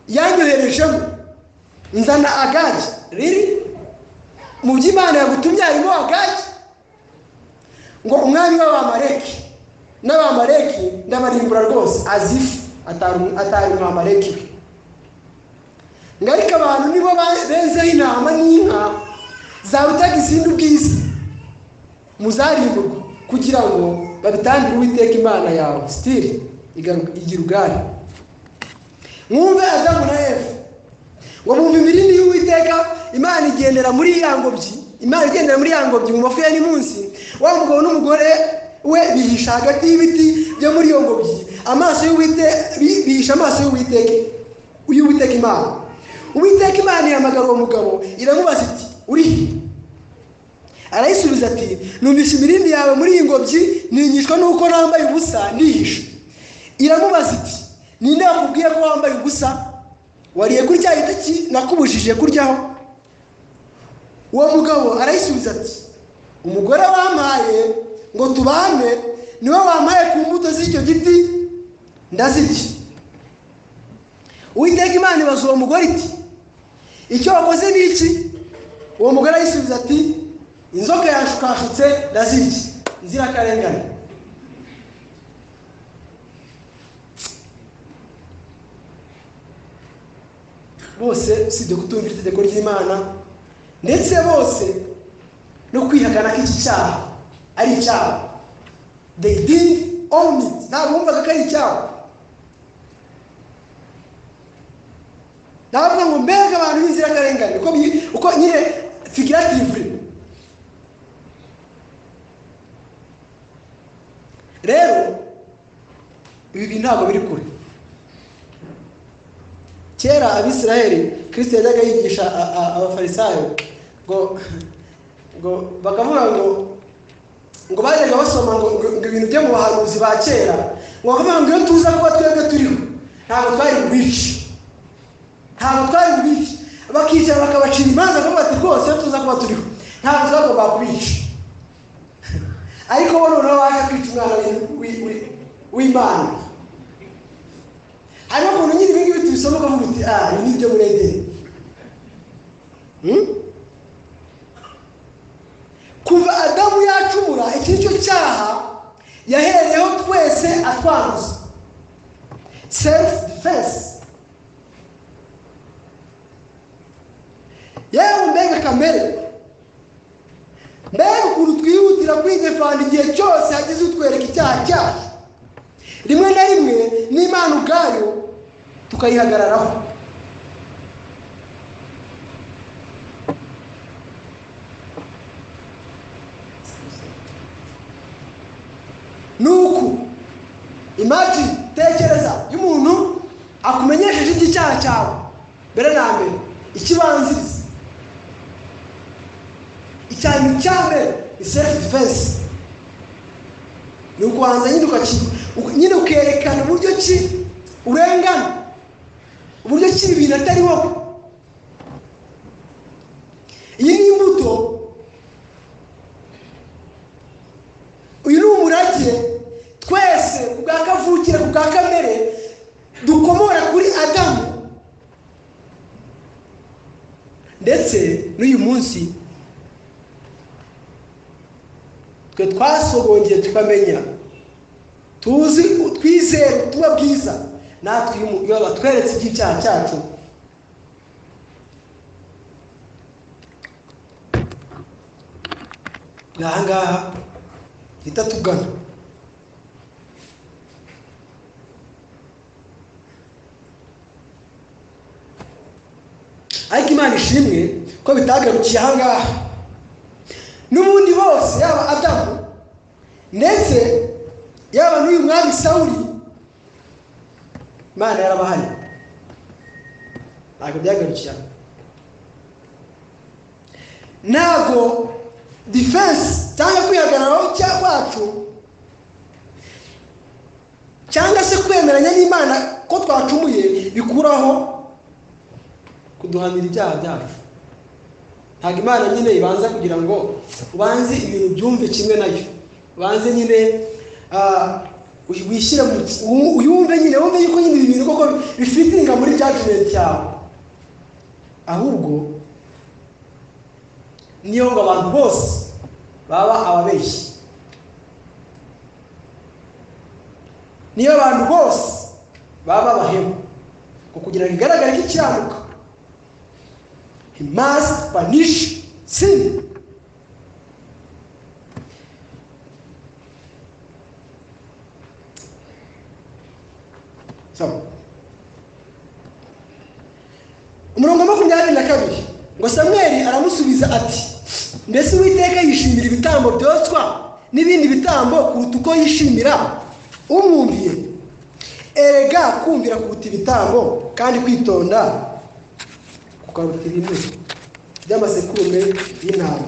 yanyoherejemo nzana agagi riri mu by'imana yagutumye harimo agagi ngo umwami w'abamareki n'abamareki ndabarimbura rwose azifu atari umwamareki we ngo ariko abantu nibo ba- benzeho intama n'inka zarutaga izindi ubwiza muzarimburwa kugira ngo babitangire uwiteka imana yawe sitiri igira ubwari mwumve adamu na eva ngo bumve imirindi y'uwiteka imana igendera muri ya ngobyi imana igendera muri ya ngobyi mu mafu ya ni munsi wa mugabo n'umugore we bihisha hagati y'ibiti byo muri iyo ngobyi amaso y'uwite bi- bihisha amaso y'uwiteka y'uwiteka imana uwiteka imana yahamagara uwo mugabo iramubaza iti uri he arayisubiza ati numvise imirindi yawe muri iyi ngobyi ninyishwa n'uko nambaye ubusa nihishe iramubaza iti ninde wakubwiye ko wambaye ubusa wariye kuri cya giti ki- nakubujije kuryaho uwo mugabo arayisubiza ati umugore wampaye ngo tubane niwe wampaye ku mbuto z'icyo giti ndazirya uwiteka imana ibaza uwo mugore iti icyo wakoze ni iki uwo mugore arayisubiza ati inzoka yashukashutse ndazirya nzirakarengane bose usibye kutumvira itegeko ry'imana ndetse bose no kwihakana ko iki cyaha ari icyaha they did own it ntabwo bumvaga ko ari icyaha ndavuga ngo mbega abantu b'inzirakarengane uko bi- uko nyine figuratively rero ibi bintu ntabwo biri kure kera abisiraheli kirisito yajyaga yigisha a- a- abafarisayo ngo ngo bakavuga ngo ngo bajyaga basoma ngo ngo ngo ibintu byo mu bahanuzi ba kera ngo bakavuga ngo iyo tuza kuba twebwe turiho ntabwo twari bwici ntabwo twari bubica bakicara bakabacira imanza kuko bati rwose iyo tuza kuba turiho ntabwo twagomba kubica ariko bo noneho baje kwica umwana w'i- w'i- w'i- w'imana hariho ukuntu nyine ibi ngibi tubisoma ukavuga uti ah ibi ni ibyo muri edeni Hmm? kuva adamu yacumura iki ni cyo cyaha yahereyeho twese atwanduza self defense yewe mbega kamere mbega ukuntu twihutira kwidefanda igihe cyose hagize utwereka icyaha cyacu rimwe na rimwe n'imana ubwayo tukayihagararaho ni uku imagi tekereza iyo umuntu akumenyesheje icy'icyaha cyawe mbere na mbere ikibanziriza icyanyu cyane ni self defense ni ukubanza nyine ukaki uk- nyine ukerekana uburyo ki urengana uburyo ki ibintu atari wowe iyi ni imbuto uyu ni umurage twese ku bwa kavukire ku bwa kamere dukomora kuri adamu ndetse n'uyu munsi twe twasogongeye tukamenya tuzi twizere ubutumwa bwiza natwe iyo umu- iyo batweretse iby'icyaha cyacu ni ahangaha hita tugana ariko imana ishimwe ko bitagarukiye ahangaha n'ubundi bose yaba adamu ndetse yaba n'uyu mwami sawuri imana yarabahari ntabwo byagarukiye aho ntabwo defense cyangwa kwihagararaho cya kwacu cyangwa se kwemeranya n'imana ko twacumuye bikuraho kuduhanira ibyaha byacu ntabwo imana nyine ibanza kugira ngo ubanze ibintu byumve kimwe nayo ubanze nyine ah, uy- wishyire mu u- uyumve nyine wumve yuko nyine ibi bintu koko bifitinga muri judgment yawe ahubwo niyo ngo abantu bose baba ababeshyi niyo abantu bose baba abahemu ngo kugira ngo igaragare ko ikiramuka he must punish sin. So, umurongo wa makumyabiri na kabiri ngo samweli aramusubiza ati mbese uwiteka yishimira ibitambo byotswa n'ibindi bitambo kuruta uko yishimira umwumviye erega kumvira kuruta ibitambo kandi kwitonda kukaruta ibinure by'amasekurume y'intama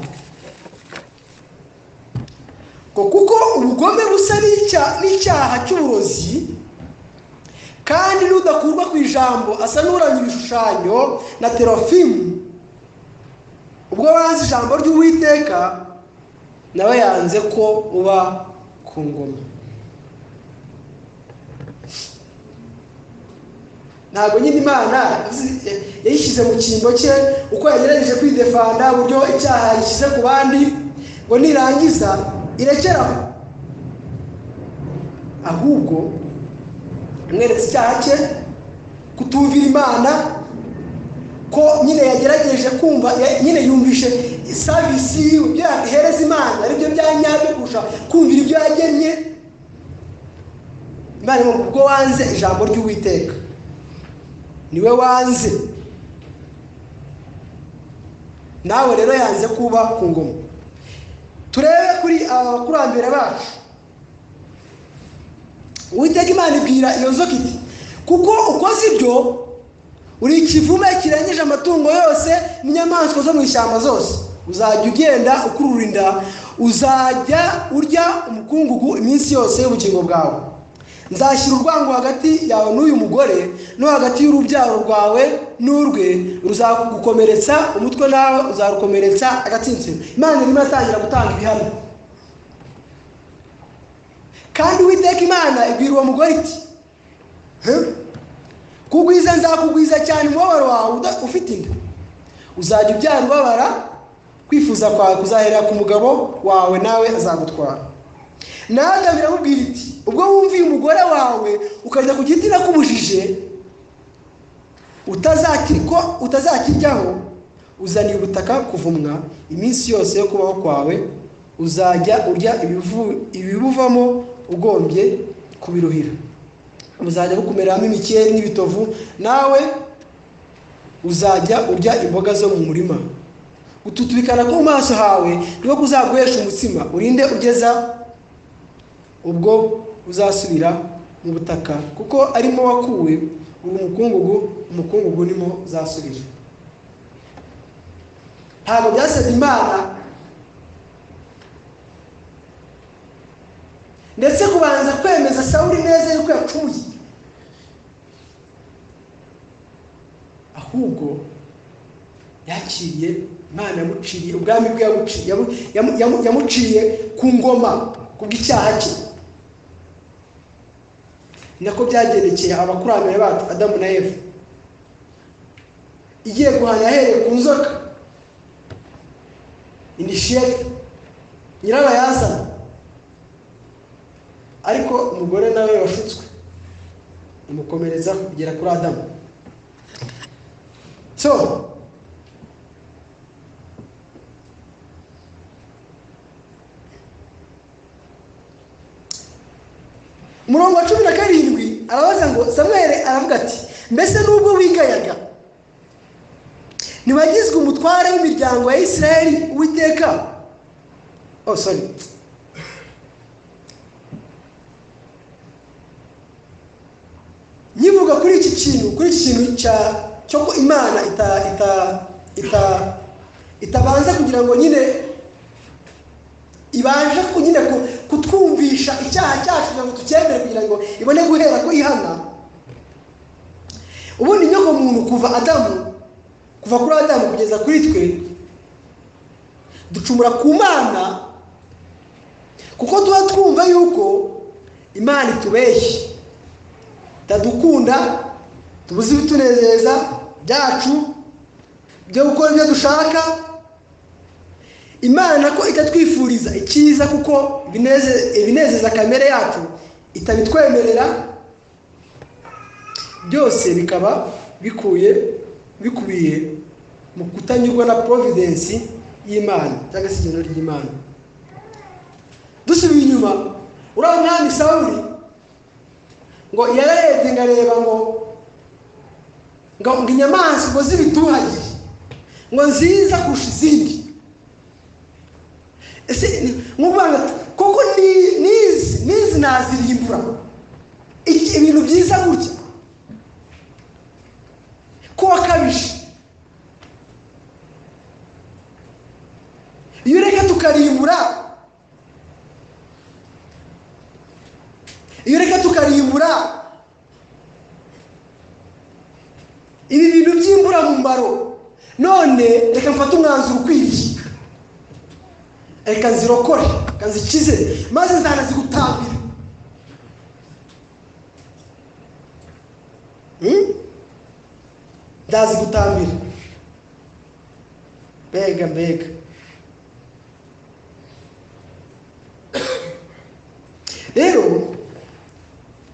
ngo kuko ubugome busa n'icya- n'icyaha cy'uburozi kandi n'udakurwa ku ijambo asa n'uranya ibishushanyo na terofimu ubwo banze ijambo ry'uwiteka nawe yanze ko uba ku ngoma ntabwo nyine imana zi- yayishyize mu cyimbo cye uko yagerageje kwidefanda uburyo icyaha yishyize ku bandi ngo nirangiza irekere aho ahubwo yamweretse icyaha cye kutumvira imana ko nyine yagerageje kumva ya- nyine yumvishe savisi yiwe ibyo yahereza imana aribyo bya nyabyo kurusha kumvira ibyo yagennye imana ngo ubwo wanze ijambo ry'uwiteka niwe wanze nawe rero yanze kuba ku ngoma turebe kuri aba bakurambere bacu uwiteka imana ibwira iyo nzoka iti kuko ukoze ibyo uri ikivume kirengeje amatungo yose n'inyamaswa zo mu ishyamba zose uzajya ugenda ukurura inda uzajya urya umukungugu iminsi yose y'ubugingo bwawe nzashyira urwango hagati yawe n'uyu mugore no hagati y'urubyaro rwawe n'urwe ruzagukomeretsa umutwe nawe uzarukomeretsa agatsinsino imana irimo iratangira gutanga ibihano kandi uwiteka imana ibwira uwo mugore iti "He? kugwiza nzakugwiza cyane umubabaro wawe uda- ufite inda uzajya ubyara ubabara kwifuza kwawe kuzaherera ku mugabo wawe nawe azagutwara nawe biramubwira iti ubwo wumviye umugore wawe ukajya ku giti nakubujije utazakiri ko utazakiryaho uzaniye ubutaka kuvumwa iminsi yose yo kubaho kwawe uzajya urya ibivu- ibibuvamo ugombye kubiruhira buzajya bukumeramo imikeri n'ibitovu nawe uzajya urya imboga zo mu murima ututubikana ko mu maso hawe niko kuzaguhesha umutsima urinde ugeza ubwo uzasubira mu butaka kuko arimo wakuwe uri umukungugu umukungugu nimo uzasubira ntabwo byasabye imana ndetse kubanza kwemeza sawuri neza yuko yacumuye ahubwo yakiriye imana yamuciriye ubwami bwe yamuci- yamu- yamu- yamu- yamuciye ku ngoma ku bw'icyaha cye nako byagendekeye abakurambere bacu adamu na eva igiye guhana yahereye ku nzoka inishiyete nyirabayazana ariko umugore nawe washutswe imukomereza kugera kuri adamu so umurongo wa cumi na karindwi arabaza ngo samweri aravuga ati mbese nubwo wigayaga ntibagizwe umutware w'imiryango ya isirayeli uwiteka oh sorry nyivuga kuri iki kintu kuri iki kintu cya cyo ko imana ita ita ita itabanza kugira ngo nyine ibashe nyine kutwumvisha icyaha cyacu kugira ngo tucyemere kugira ngo ibone guhera ko ihana ubundi nyoko muntu kuva adamu kuva kuri adamu kugeza kuri twe ducumura ku mana kuko tuba twumva yuko imana itubeshye itadukunda tubuze ibitunezeza byacu byo gukora ibyo dushaka imana ko itatwifuriza icyiza kuko ibinezeza kamere yacu itabitwemerera byose bikaba bikuye bikubiye mu kutanyurwa na providensi y'imana cyangwa se igenzura ry'imana dusubiye inyuma uriya mwami sawuri ngo yararebye ngareba ngo ngo inyamaswa z'ibituhage ngo nziza kurusha izindi ese nk'uvuga koko nizi nizi nazirimbura ibintu byiza gutya ko wakabije iyo ureka tukarimbura iyo reka tukarimbura ibi bintu by'imburamumaro none reka mfate umwanzuro ukwiriye reka nzirokore reka nzikize maze nzanazigutambira ndazigutambira mbega mbega rero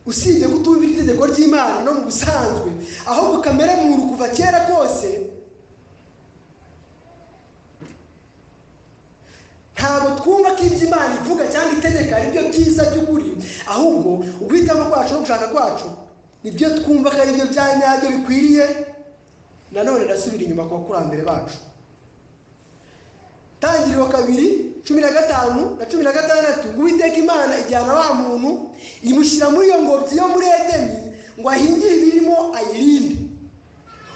usibye kutumva itegeko ry'imana no mu busanzwe ahubwo kamere muntu kuva kera kose ntabwo twumva ko ibyo imana ivuga cyangwa itegeka ari byo byiza by'ukuri ahubwo uguhitamo kwacu no gushaka kwacu nibyo twumva ko ari byo bya nyabyo bikwiriye nanone ndasubira inyuma ku bakurambere bacu tangiriro kabiri cumi na gatanu na cumi na gatandatu ngo uwiteka imana ijyana wa muntu imushyira muri iyo ngobyi yo muri edeni ngo ahingire ibirimo ayirinde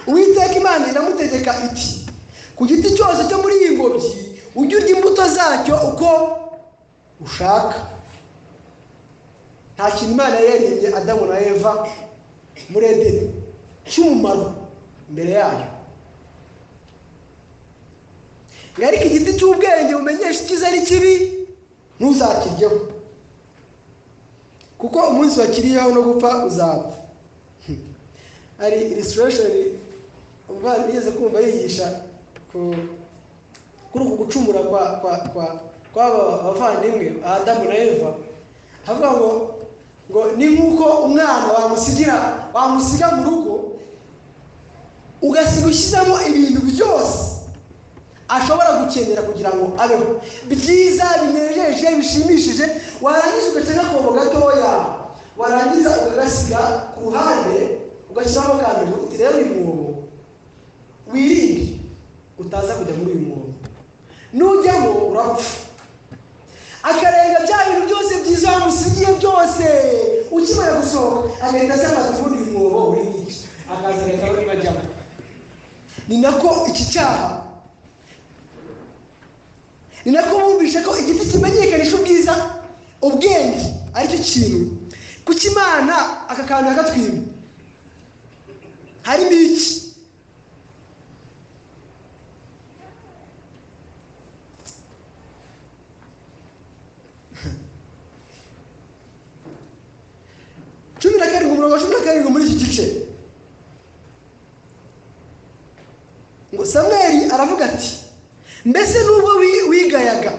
uwiteka imana iramutegeka iti ku giti cyose cyo muri iyi ngobyi ujye urya imbuto zacyo uko ushaka nta kintu imana yaririmbye adamu na eva muri edeni cy'umumaro imbere yayo ariko igiti cy'ubwenge bumenyesha icyiza n'ikibi ntuzakiryeho kuko umunsi wakiriyeho no gupfa uzapfa hari irisitirasheni umuvandimwe ugeze kumva yigisha kuri uku gucumura kwa kwa kwa kw'aba bavandimwe adamu na eva avuga ngo ngo ni nk'uko umwana wamusigira wamusiga mu rugo ugasiga ushyizemo ibintu byose ashobora gukenera kugira ngo abeho byiza binejeje bishimishije warangiza ugaca akobo gatoya warangiza ugasiga ku ruhande ugashyiramo kambere uti rero uyu mwobo wirinde utaza kujya muri uyu mwobo nujyamo urapfa akarenga bya bintu byose byiza wamusigiye byose ukimara gusohoka agahita asamaza ubundi uyu mwobo uri mwinshi akaza agahita we bajyamo ni nako iki cyaha ni nako bumvishe ko igiti kimenyekanisha ubwiza ubwenge aricyo kintu kuko imana aka kantu yakatwima harimo iki cumi na karindwi umurongo wa cumi na karindwi muri iki gice ngo samweri aravuga ati mbese nubwo wigayaga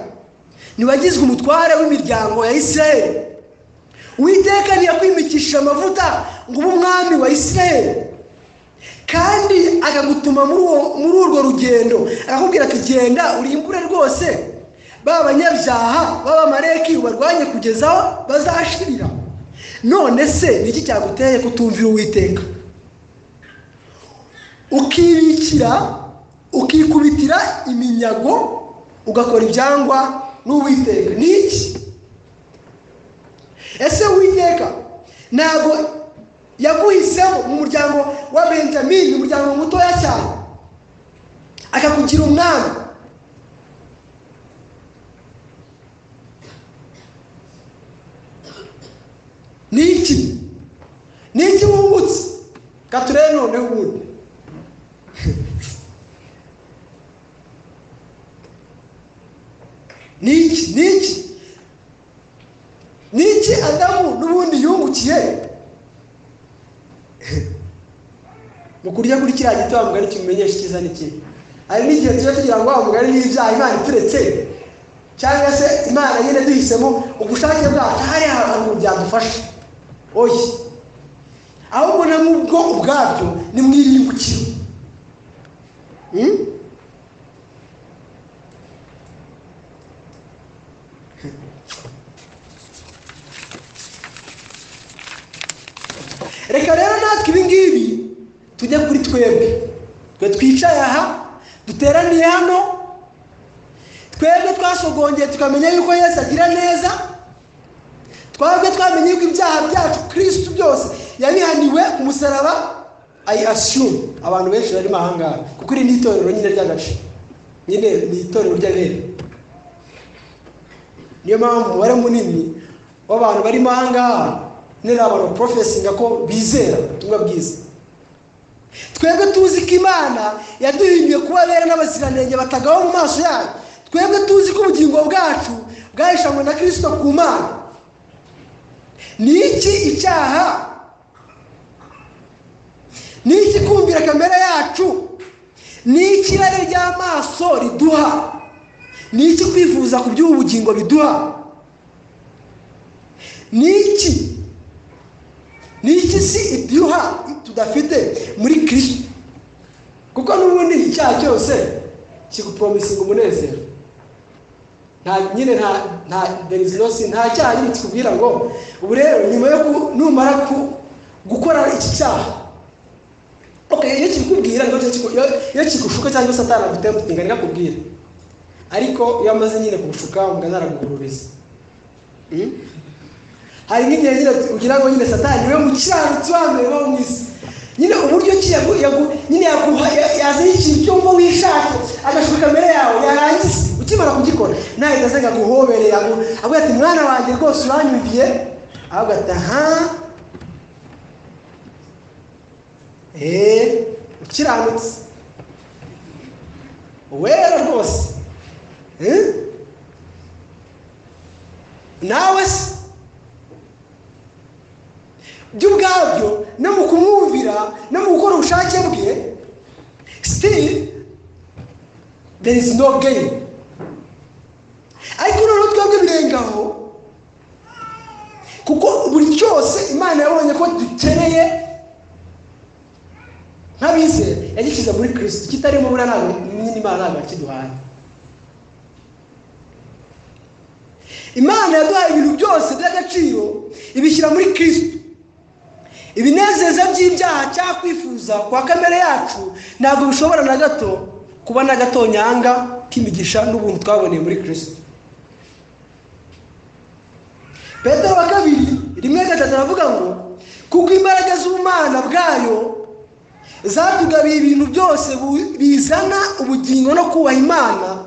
ntibagizwe umutware w'imiryango ya isirayeli witeka ntiyakwimikishije amavuta ngo ube umwami wa israel kandi akagutuma muri uwo- muri urwo rugendo akakubwira ati genda urimbure rwose ba banyabyaha b'abamareki ubarwanye kugeza aho bazashirira none se ni iki cyaguteye kutumvira uwiteka ukibikira ukikubitira iminyago ugakora ibyangwa n'uwiteka ni iki ese uwiteka ntabwo yaguhisemo mu muryango wa benjamin umuryango mutoya cyane akakugira umwami ni iki ni iki wungutse ka turebe noneho ubundi niki niki niki adamu n'ubundi yungukiye mu kurya kuri kiriya giti wa mugari kimumenyesha icyiza n'ikibi hari n'igihe tuba tugira ngo wa mugari n'ibyaha imana ituretse cyangwa se imana nyine duhisemo ubushake bwacu hari ahantu byadufasha oye ahubwo na mubwo ubwabyo ni mwiribukiro Hmm? reka rero natwe ibi ngibi tujye kuri twebwe twe twicaye aha duteraniye hano twebwe twasogongeye tukamenya yuko yesu agira neza twebwe twamenye yuko ibyaha byacu kirisitu byose yabihaniwe ku musaraba ayi asiyumu abantu benshi barimo ahangaha kuko iri ni itorero nyine ry'agace nyine ni itorero ry'abere niyo mpamvu umubare munini w'abantu barimo ahangaha nera abantu porofesinga ko bizera ubutumwa bwiza twebwe tuzi ko imana yaduhimbiye kuba bera n'abaziranenge batagawa mu maso yayo twebwe tuzi ko ubugingo bwacu bwahishanywe na kirisito ku mana ni iki icyaha ni iki kumvira kamere yacu ni iki irari ry'amaso riduha ni iki kwifuza ku by'ubu bugingo biduha ni iki ni iki si ibyuha tudafite muri kirisito kuko n'ubundi icyaha cyose kigupromisinga umunezero nta nyine nta nta there is no sin nta cyaha nyine kikubwira ngo ubu rero nyuma yo ku- numara ku gukora iki cyaha okay iyo kikubwira ngo iyo kigushuka cyangwa se atanagutemputinga ntikakubwira ariko iyo amaze nyine kugushuka ngo azaragugururiza Hmm? hari nk'igihe nyine ugira ngo nyine satani niwe mukiranutsi wa mbere wo mu isi nyine uburyo ki yagu- yagu- nyine yaguha ya- yazanye ikintu cyumva wishaka agashuka imbere yawe yarangiza ukimara kugikora nahita aze akaguhoberera ngo- avuga ati mwana wanjye rwose uranyumviye ahubwo ati aha eee ukiranutse wera rwose Eh? nawe se byo ubwabyo no mu kumwumvira no mu gukora ubushake bwe still there is no gain ariko noneho twebwe birengaho kuko buri cyose imana yabonye ko dukeneye nk'abizera yagishyize muri kirisito kitarimo buriya ntabwo nyine imana ntabwo yakiduhaye imana yaduhaye ibintu byose by'agaciro ibishyira muri kirisito ibinezeza by'ibyaha cyangwa kwifuza kwa kamere yacu ntabwo bishobora na gato kuba na gato nyanga k'imigisha n'ubuntu twaboneye muri kirisito petero wa kabiri rimwe gatatu aravuga ngo kuko imbaraga z'ubumana bwayo zatugabiye ibintu byose bu- bizana ubugingo no kubaha imana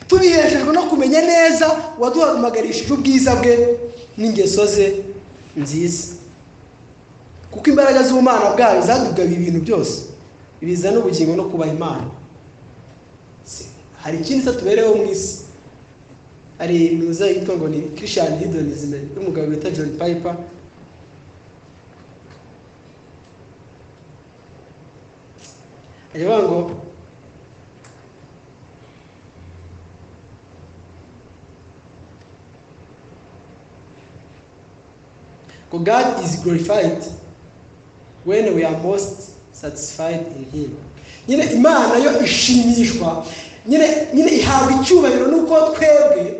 tubiheshejwe no kumenya neza waduhamagarishije ubwiza bwe n'ingeso ze nziza kuko imbaraga z'ubumana bwayo zadugabiye ibintu byose bizana ubugingo no kubaha imana Si- hari ikindi se tubereyeho mu isi hari minuza yitwa ngo ni christian hedonism y'umugabo bita john piper aravuga ngo ngo god is glorified when we are most satisfied in him nyine imana yo ishimishwa nyine nyine ihabwa icyubahiro nuko twebwe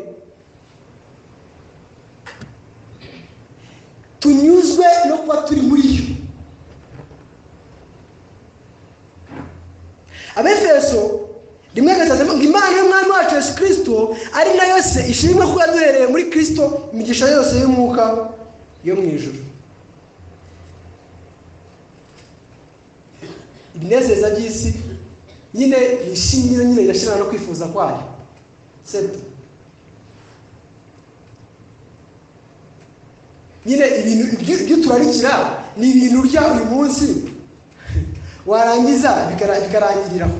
tunyuzwe no kuba turi muri yo abefeso rimwe gasazemo ngo imana y'umwami wacu yesu kirisito ari nayo se ishimwe kuba duhereye muri kirisito imigisha yose y'umwuka yo mu ijuru ibinezeza by'isi nyine yishimye nyine irashira no kwifuza kwayo seto nyine ibintu ibyo turarikira ni ibintu urya uyu munsi warangiza bikarangiriraho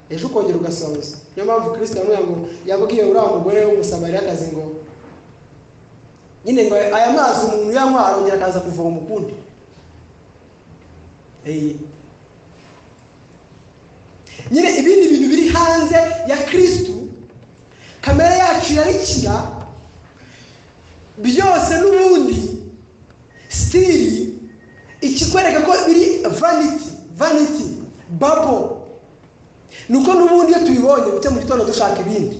ejo ukongera ugasoza niyo mpamvu kirisita yamubwiye yabwiye uriya mugore w'umusamariyakazi ngo nyine ngo aya mazi umuntu uyanywa arongera akaza kuvoma ukundi nyine ibindi bintu biri hanze ya kirisitu kamere yacu irarikira byose n'ubundi sitiri ikikwereka ko biri vaniti vaniti babo nuko n'ubundi iyo tubibonye ndetse mu gitondo dushaka ibindi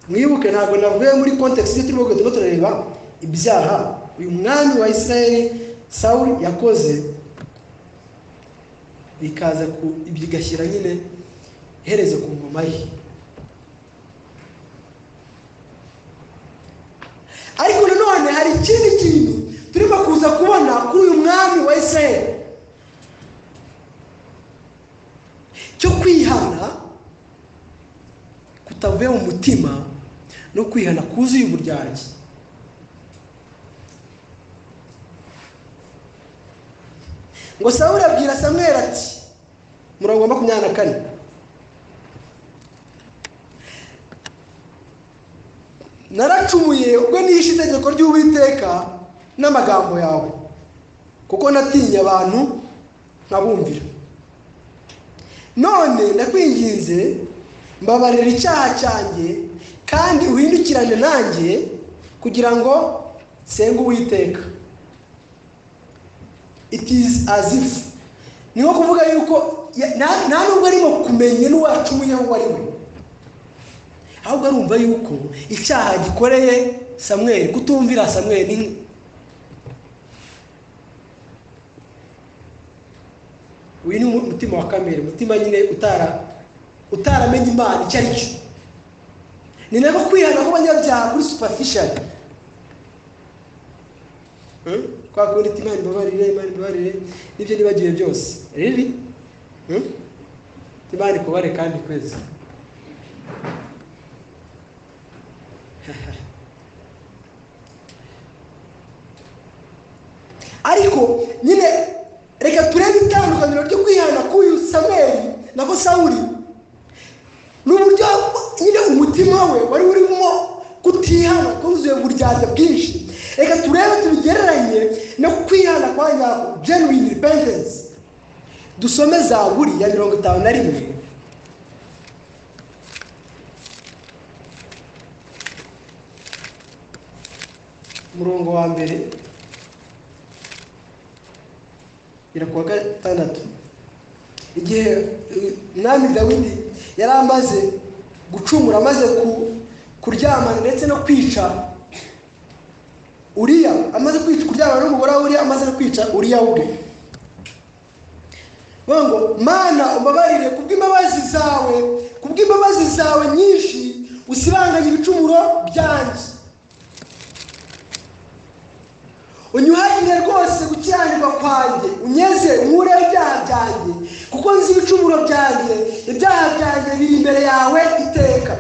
mwibuke ntabwo navuye muri kontekisi iyo turimo turimo turareba ibyaha uyu mwami wa israel sawuri yakoze bikaza bigashyira nyine iherezo ku ngoma ye ariko nanone hari ikindi kintu turimo kuza kubona kuri uyu mwami wa israel cyo kwihana kutavuye mu mutima no kwihana kuzuye uburyarya ngo sawuri abwira samweri ati murongo wa makumyabiri na kane naracumuye ubwo nishe itegeko ry'uwiteka n'amagambo yawe kuko natinye abantu nkabumvira none ndakwinginze mbabarira icyaha cyanjye kandi uhindukirane nanjye kugira ngo nsenge uwiteka it is as if ni nko kuvuga yuko nta nubwo arimo kumenya n'uwacu uwo ari we ahubwo arumva yuko icyaha gikoreye samweri kutumvira samweri ni uyu ni umutima wa kamere umutima nyine utara utaramenya imana icyo ari cyo ni nako kwihana kw'abanyabyaha kuri superficial kwa kundi iti imana ibabarire imana ibabarire n'ibyo nibagiwe byose riri imana ikubare kandi kwezi ariko nyine reka turebe itandukaniro ryo kwihana k'uyu samweri nako sawuri ni uburyo nyine umutima we wari urimo kutihana kuzuye uburyarya bwinshi reka turebe tubigereranye no kwihana kwa nyako genuine repentance dusome zaburi ya mirongo itanu na rimwe umurongo wa mbere birakuwa gatandatu igihe umwami dawidi yari amaze gucumura amaze kuryamana ndetse no kwica uriya amaze kwica kuryamana n'umugore we uriya amaze no kwica uriya we bavuga ngo mana ubabarire kubw'imbabazi zawe kubw'imbabazi zawe nyinshi usibanganye ibicumuro byanjye unyuhagire rwose gukiranirwa kwanjye unyeze unkureho ibyaha byanjye kuko nzi ibicumuro byanjye ibyaha byanjye biri imbere yawe iteka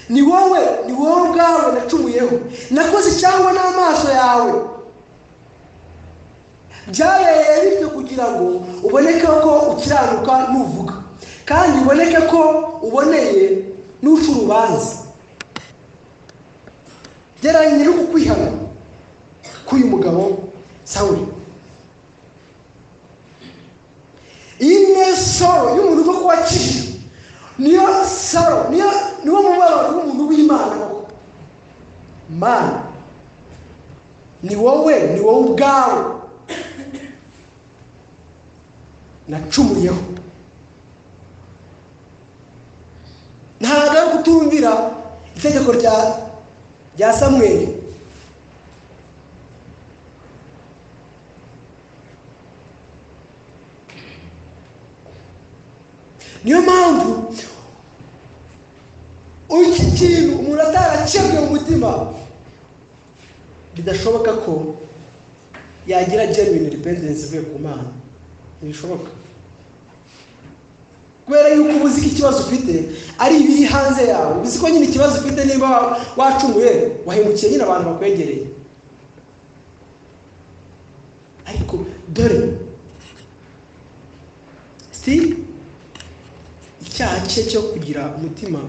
ni wowe ni wowe ubwawe nacumuyeho nakoze cyangwa n'amaso yawe byabereye bityo kugira ngo uboneke ko ukiranuka nuvuga kandi uboneke ko uboneye n'uca urubanza geranye nyir'uku kwihana k'uyu mugabo sawuri iyi ni soro y'umuntu uva kuba kije niyo saro niyo niwo mubabaro w'umuntu w'imana mana ni wowe ni wowe ubwawe nacumuyeho ntabwo ari kutumvira itegeko rya rya samweri niyo mpamvu iki kintu umuntu ataracibwe mu mutima bidashoboka ko yagira genuine repentance ivuye ku mana ntibishoboka kubera yuko ubuzi ko ikibazo ufite ari ibiri hanze yawe uzi ko nyine ikibazo ufite niba wacumuye wahemukiye nyine abantu bakwegereye ariko dore sitiri icyaha cye cyo kugira umutima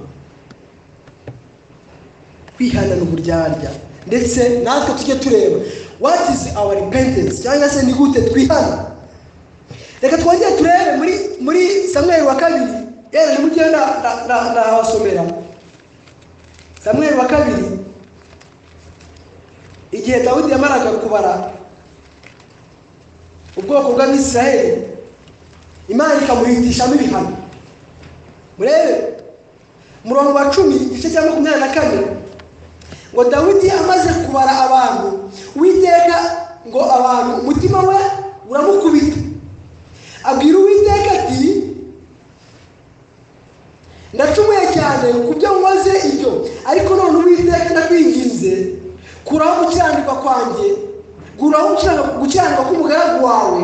kwihana uburyarya ndetse natwe tujye tureba what is our repentance cyangwa se ni gute twihana reka twongere turebe muri muri samweri wa kabiri yewe mujye nabasomera samweri wa kabiri igihe dawudi yamaraga kubara ubwoko bw'abisirayeli imana ikamuhitishamo ibihano murebe umurongo wa cumi igice cya makumyabiri na kane ngo dawidi amaze kubara abantu uwiteka ngo abantu umutima we uramukubita abwira uwiteka ati ndacumuye cyane ku byo nkoze ibyo ariko none uwiteka ndakwinginze kuraho gukiranirwa kwanjye kuraho gukiranirwa k'umugaragu wawe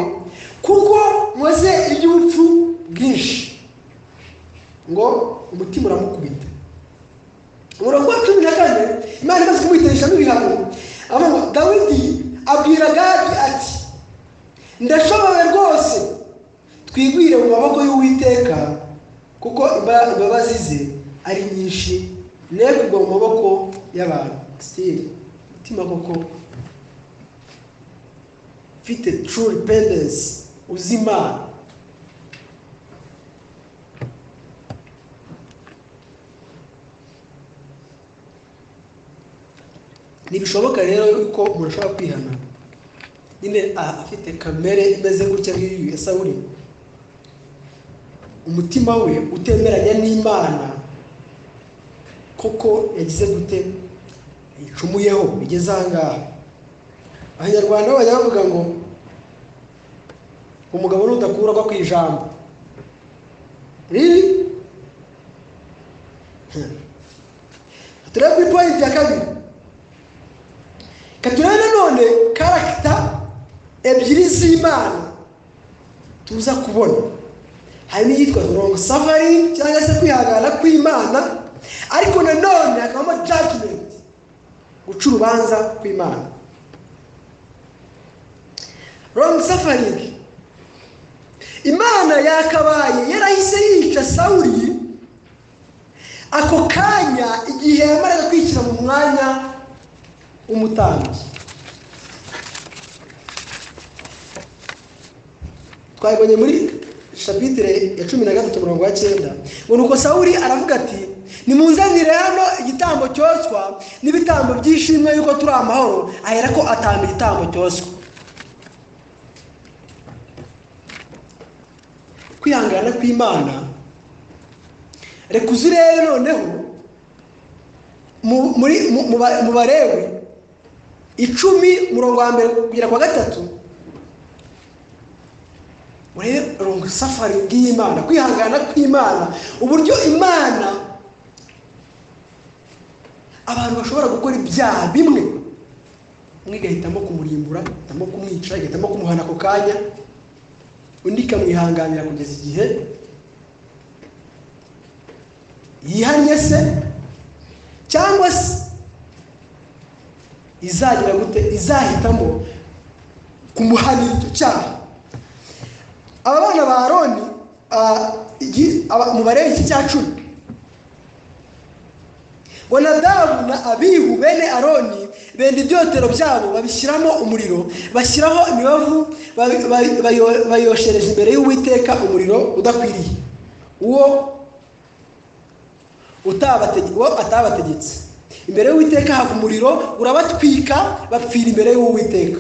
kuko nkoze iby'ubupfu bwinshi ngo umutima uramukubita umurongo wa cumi na kane imana imaze kumwitereshamo ibihano avuga ngo dawidi abwira gadi ati ndashoboye rwose twigwire mu maboko y'uwiteka kuko imbabazi ze ari nyinshi ne kugwa mu maboko y'abantu sitiri umutima koko ufite turu rependensi uzi imana ntibishoboka rero yuko umuntu ashobora kwihana nyine afite kamere imeze gutya nk'iyo ya sawuri umutima we utemeranya n'imana koko yagize gute yicumuyeho bigeze aha ngaha abanyarwanda bajya bavuga ngo umugabo ntudakurwa ku ijambo riri turebe kuri poyinti ya kabiri turebe nanone karagita ebyiri z'imana tuza kubona harimo iyitwa mirongo savari cyangwa se kwihangana kw'imana ariko nanone hakabamo jajimenti guca urubanza kw'imana rongo safari imana yakabaye yarahise yica sawuri ako kanya igihe yamaraga kwishyira mu mwanya umutambyi twabibonye muri shapitire ya cumi na gatatu umurongo wa cyenda ngo nuko sawuri aravuga ati nimunzanire hano igitambo cyoswa n'ibitambo by'ishimwe yuko turi amahoro ahera ko atanga igitambo cyoswa kwihangana kw'imana reka uzi urebe noneho mu barewe icumi umurongo wa mbere kugera kwa gatatu urebe urungu safari bw'imana kwihangana kw'imana uburyo imana abantu bashobora gukora ibyaha bimwe umwe igahitamo kumurimbura igahitamo kumwica igahitamo kumuhana ako kanya undi ikamwihanganira kugeza igihe yihannye se cyangwa se izagira gute izahitamo kumuhanira icyo cyaha aba bana ba aroni mu bareba iki cya cumi ngo nadabu na abihu bene aroni benda ibyotero byabo babishyiramo umuriro bashyiraho imibavu bayoshereje imbere y'uwiteka umuriro udakwiriye uwo atabategetse imbere y'uwiteka hava umuriro urabatwika bapfira imbere y'uwiteka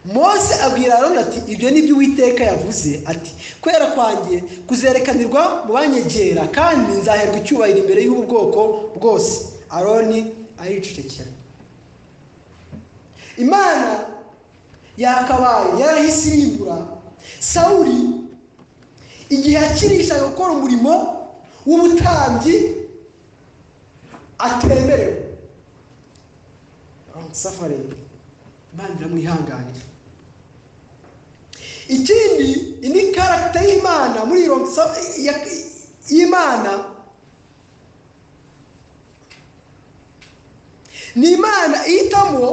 mose abwira aroni ati ibyo ni byo uwiteka yavuze ati kwera kwanjye kuzerekanirwa mu banyegera kandi nzaherwa icyubahiro imbere y'ubu bwoko bwose aroni aricecekera imana yakabaye yarahise irimbura sawuri igihe akirishaga gukora umurimo w'ubutambyi atemerewe safareri imana iramwihanganira ikindi ni karagita y'imana muri iyo y'imana ni imana ihitamo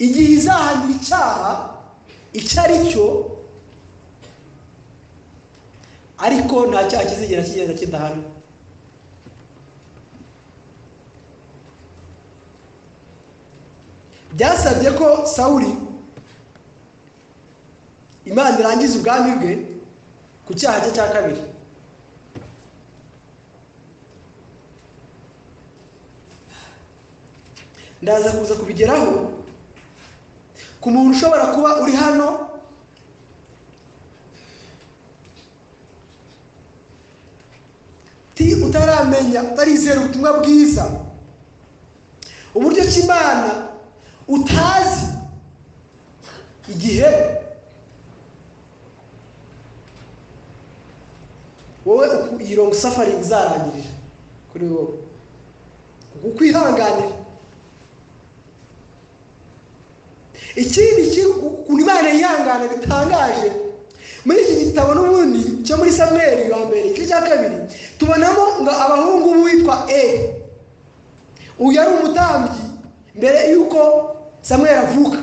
igihe izahanira icyaha icyo ari cyo ariko nta cyaha kizigera kigenda kidahanwa byasabye ko sawuri imana irangiza ubwami bwe ku cyaha cye cya kabiri ndaza kuza kubigeraho ku muntu ushobora kuba uri hano ti utaramenya utarizera ubutumwa bwiza uburyo cy'imana utazi igihe wowe iyi longo safari izarangirira kuri wowe ukwihanganira ikindi ukuntu imana yihangana bitangaje muri iki gitabo n'ubundi cyo muri samweri wa mbere igice cya kabiri tubonamo ngo abahungu b'uwitwa e uyu ari umutambyi mbere y'uko samweri avuka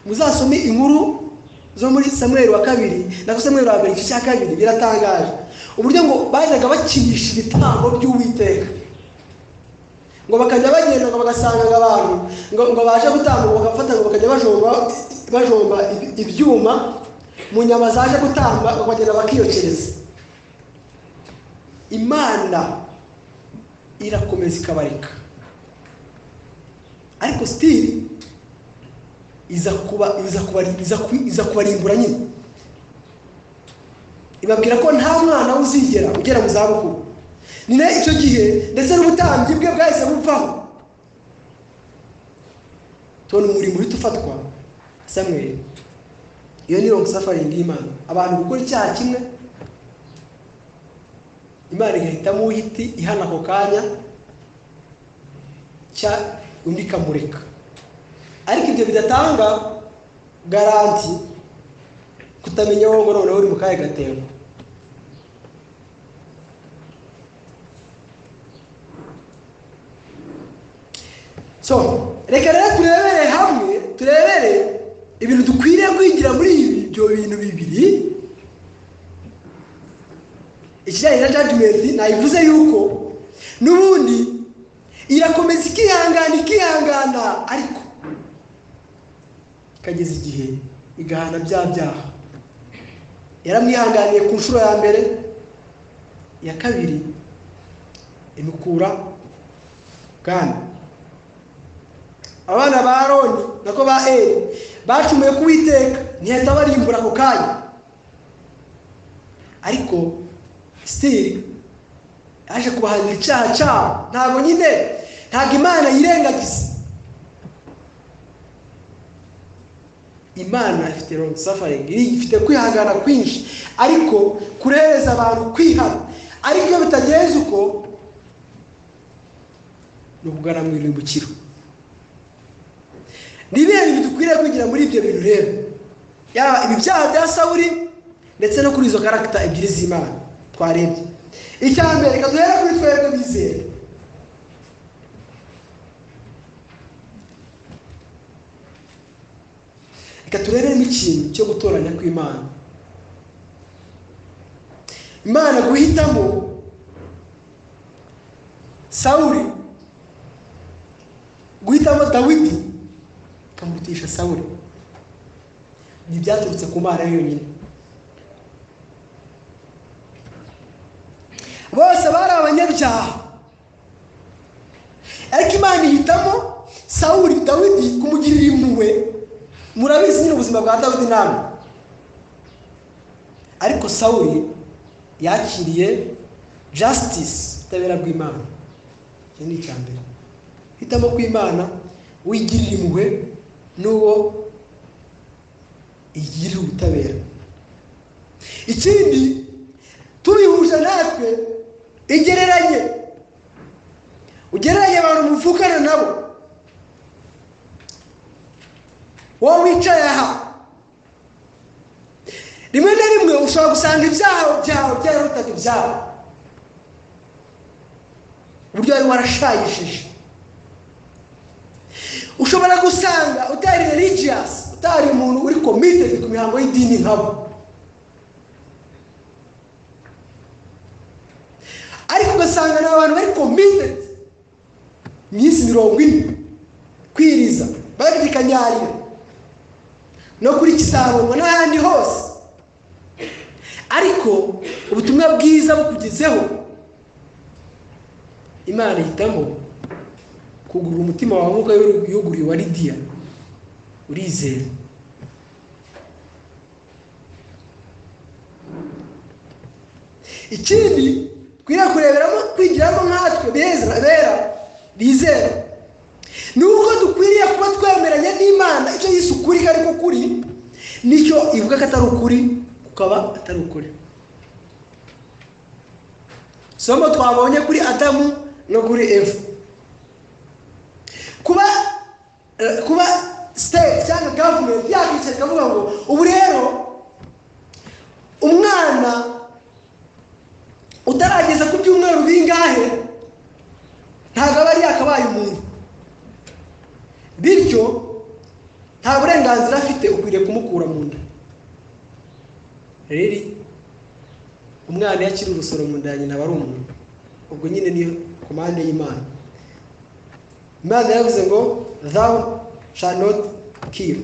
muzasome inkuru zo muri samweri wa kabiri na samweri wa mbere igice cya kabiri biratangaje uburyo ngo bajyaga bakinisha ibitambo by'uwiteka ngo bakajya bagenda ngo bagasanga abantu ngo baje gutambuka bagafata ngo bakajya bajomba bajomba ibyuma mu nyama zaje gutamba bakagenda bakiyokereza imana irakomeza ikabareka ariko sitiri iza kuba iza kubarimbura nyine ibabwira ko nta mwana uzigera ugera mu zabukuru ni nayo icyo gihe ndetse n'ubutambyi bwe bwahise bupfaho tubona umurimo uhita ufatwa samweri iyo ni rongo safaringi y'imana abantu gukora icyaha kimwe imana igahitamo uhiti ihana ako kanya undi ikamureka ariko ibyo bidatanga garanti kutamenya wowe ngo noneho uri mu kahe gatebo so reka rero turebere hamwe turebere ibintu dukwiriye kwinjira muri ibyo bintu bibiri ikijyanye na jajimenti nayivuze yuko n'ubundi irakomeza ikihangana ikihangana ariko ikageza igihe igahana bya byaha yaramwihanganiye ku nshuro ya mbere iya kabiri imukura bwana abana ba roni nako ba eri bacumuye kuwiteka ntihita barimbura ako kanya ariko sitiri yaje kubahanira icyaha cyabo ntabwo nyine ntabwo imana yirengagiza imana ifite rongo safaringi ifite kwihangana kwinshi ariko kurehereza abantu kwihana ariko iyo bitagenze uko ni ukugana mu irimbukiro ni ibihe bintu dukwiriye kwigira muri ibyo bintu rero yaba ibi byaha bya sawuri ndetse no kuri izo karagita ebyiri z'imana twarebye icya mbere reka duhere kuri twebwe bizera reka tureberemo ikintu cyo gutoranya kw'imana imana guhitamo sawuri guhitamo dawidi ikamurutisha sawuri ntibyaturutse ku mana yonyine byaha ariko imana ihitamo sawuri dawidi kumugirira impuhwe murabizi nyine ubuzima bwa dawidi namwe ariko sawuri yakiriye jasitisi ubutabera bw'imana iki ni icya mbere hitamo kw'imana wigirira impuhwe n'uwo igirira ubutabera ikindi tubihuje natwe igereranye ugereranye abantu muvukana nabo wowe wicaye aha rimwe na rimwe ushobora gusanga ibyaha byawe byarutaga ibyabo uburyo wari warashayishije ushobora gusanga utari religiyasi utari umuntu uri komitedi ku mihango y'idini nkabo ariko ugasanga ni abantu bari komitedi iminsi mirongo ine kwiriza bari kanyarira no kuri kisabongo n'ahandi hose ariko ubutumwa bwiza bukugezeho imana ihitamo kugura umutima wawe nk'uko yuguriye wa lidiya urizera ikindi twiriya kureberamo kwigiramo nkatwe beza bera bizera ni uko dukwiriye kuba twemeranya n'imana icyo yise ukuri ko ariko kuri nicyo ivuga ko atari ukuri kukaba atari ukuri somo twabonye kuri adamu no kuri efu kuba kuba siteti cyangwa gavumenti yakwicara ikavuga ngo ubu rero umwana utarageza ku byumweru bingahe ntabwo aba yari yakabaye umuntu bityo nta burenganzira afite ukwiriye kumukura mu nda rero umwana iyo akiri urusoro mu nda ya nyina aba ari umuntu ubwo nyine ni komande y'imana imana yavuze ngo zawu shanoti kill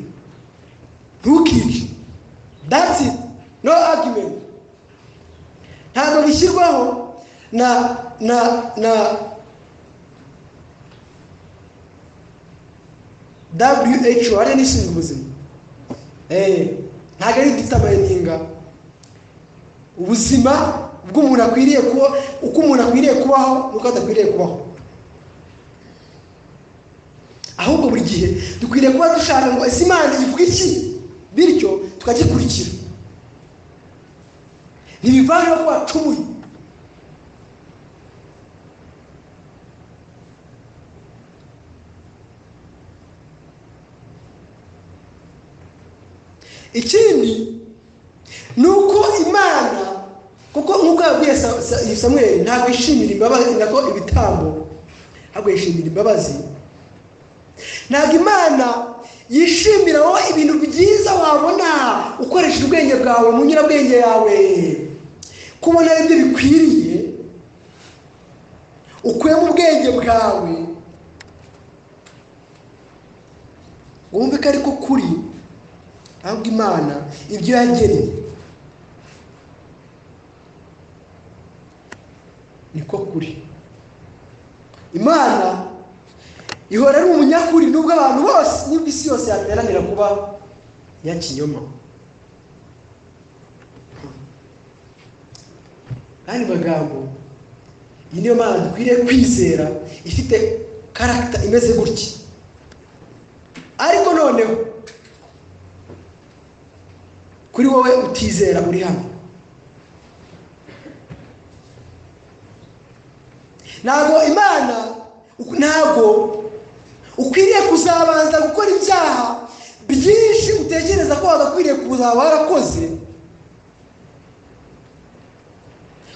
ntukice that's it no argument ntabwo bishyirwaho na na na who ariyo n'ishinzwe ubuzima ntabwo ari ditabayininga ubuzima bw'umuntu akwiriye kuba uko umuntu akwiriye kubaho n'uko adakwiriye kubaho ahubwo buri gihe dukwiriye kuba dushaka ngo ese imana ivuga iki bityo tukagikurikira ntibivaneho ko wacumuye ikindi ni uko imana kuko nk'uko yabwiye samweri ntabwo yishimira imbabazi nako ibitambo ahubwo yishimira imbabazi ntabwo imana yishimira wowe ibintu byiza wabona ukoresheje ubwenge bwawe mu nyurabwenge yawe kubona aribyo bikwiriye ukuye mu bwenge bwawe wumve ko ariko kuri ahubwo imana ibyo yageneye niko kuri imana ihora ari umunyakuri nubwo abantu bose nubwo isi yose yateranira kuba ya kinyoma kandi magambo iyi niyo mpamvu dukwiriye kwizera ifite karagita imeze gutya ariko noneho kuri wowe utizera uri hano ntabwo imana ntabwo ukwiriye kuzabanza gukora ibyaha byinshi utekereza ko wagakwiriye kuzaba warakoze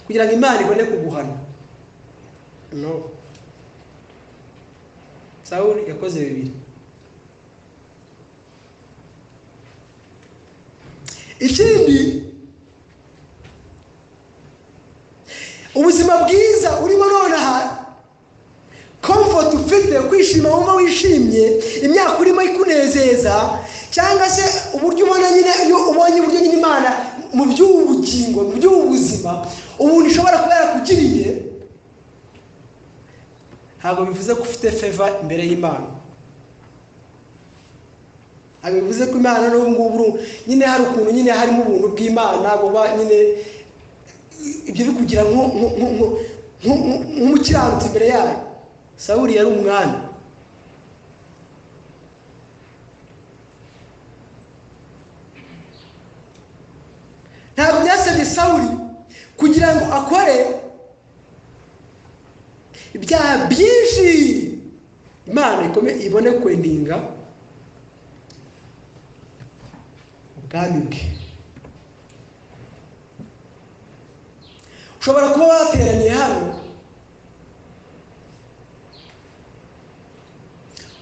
kugira ngo imana ibone kuguhana no sawuri yakoze bibiri ikindi ubuzima bwiza urimo nonaha komfoti ufite kwishima wumva wishimye imyaka urimo ikunezeza cyangwa se uburyo ubona nyine iyo ubonye uburyo nyine imana mu by'ubugingo mu by'ubuzima umuntu ishobora kuba yakugiriye ntabwo bivuze ko ufite feva imbere y'imana ntabwo bivuze ko imana n'ubu ngubu nyine hari ukuntu nyine harimo ubuntu bw'imana buba nyine ibyo bikugira nk'umukiranutsi imbere yayo sawuri yari umwanya ntabwo byasabye sawuri kugira ngo akore ibyaha byinshi imana ibone kwendinga ubwami bwe ushobora kuba wateraniye hano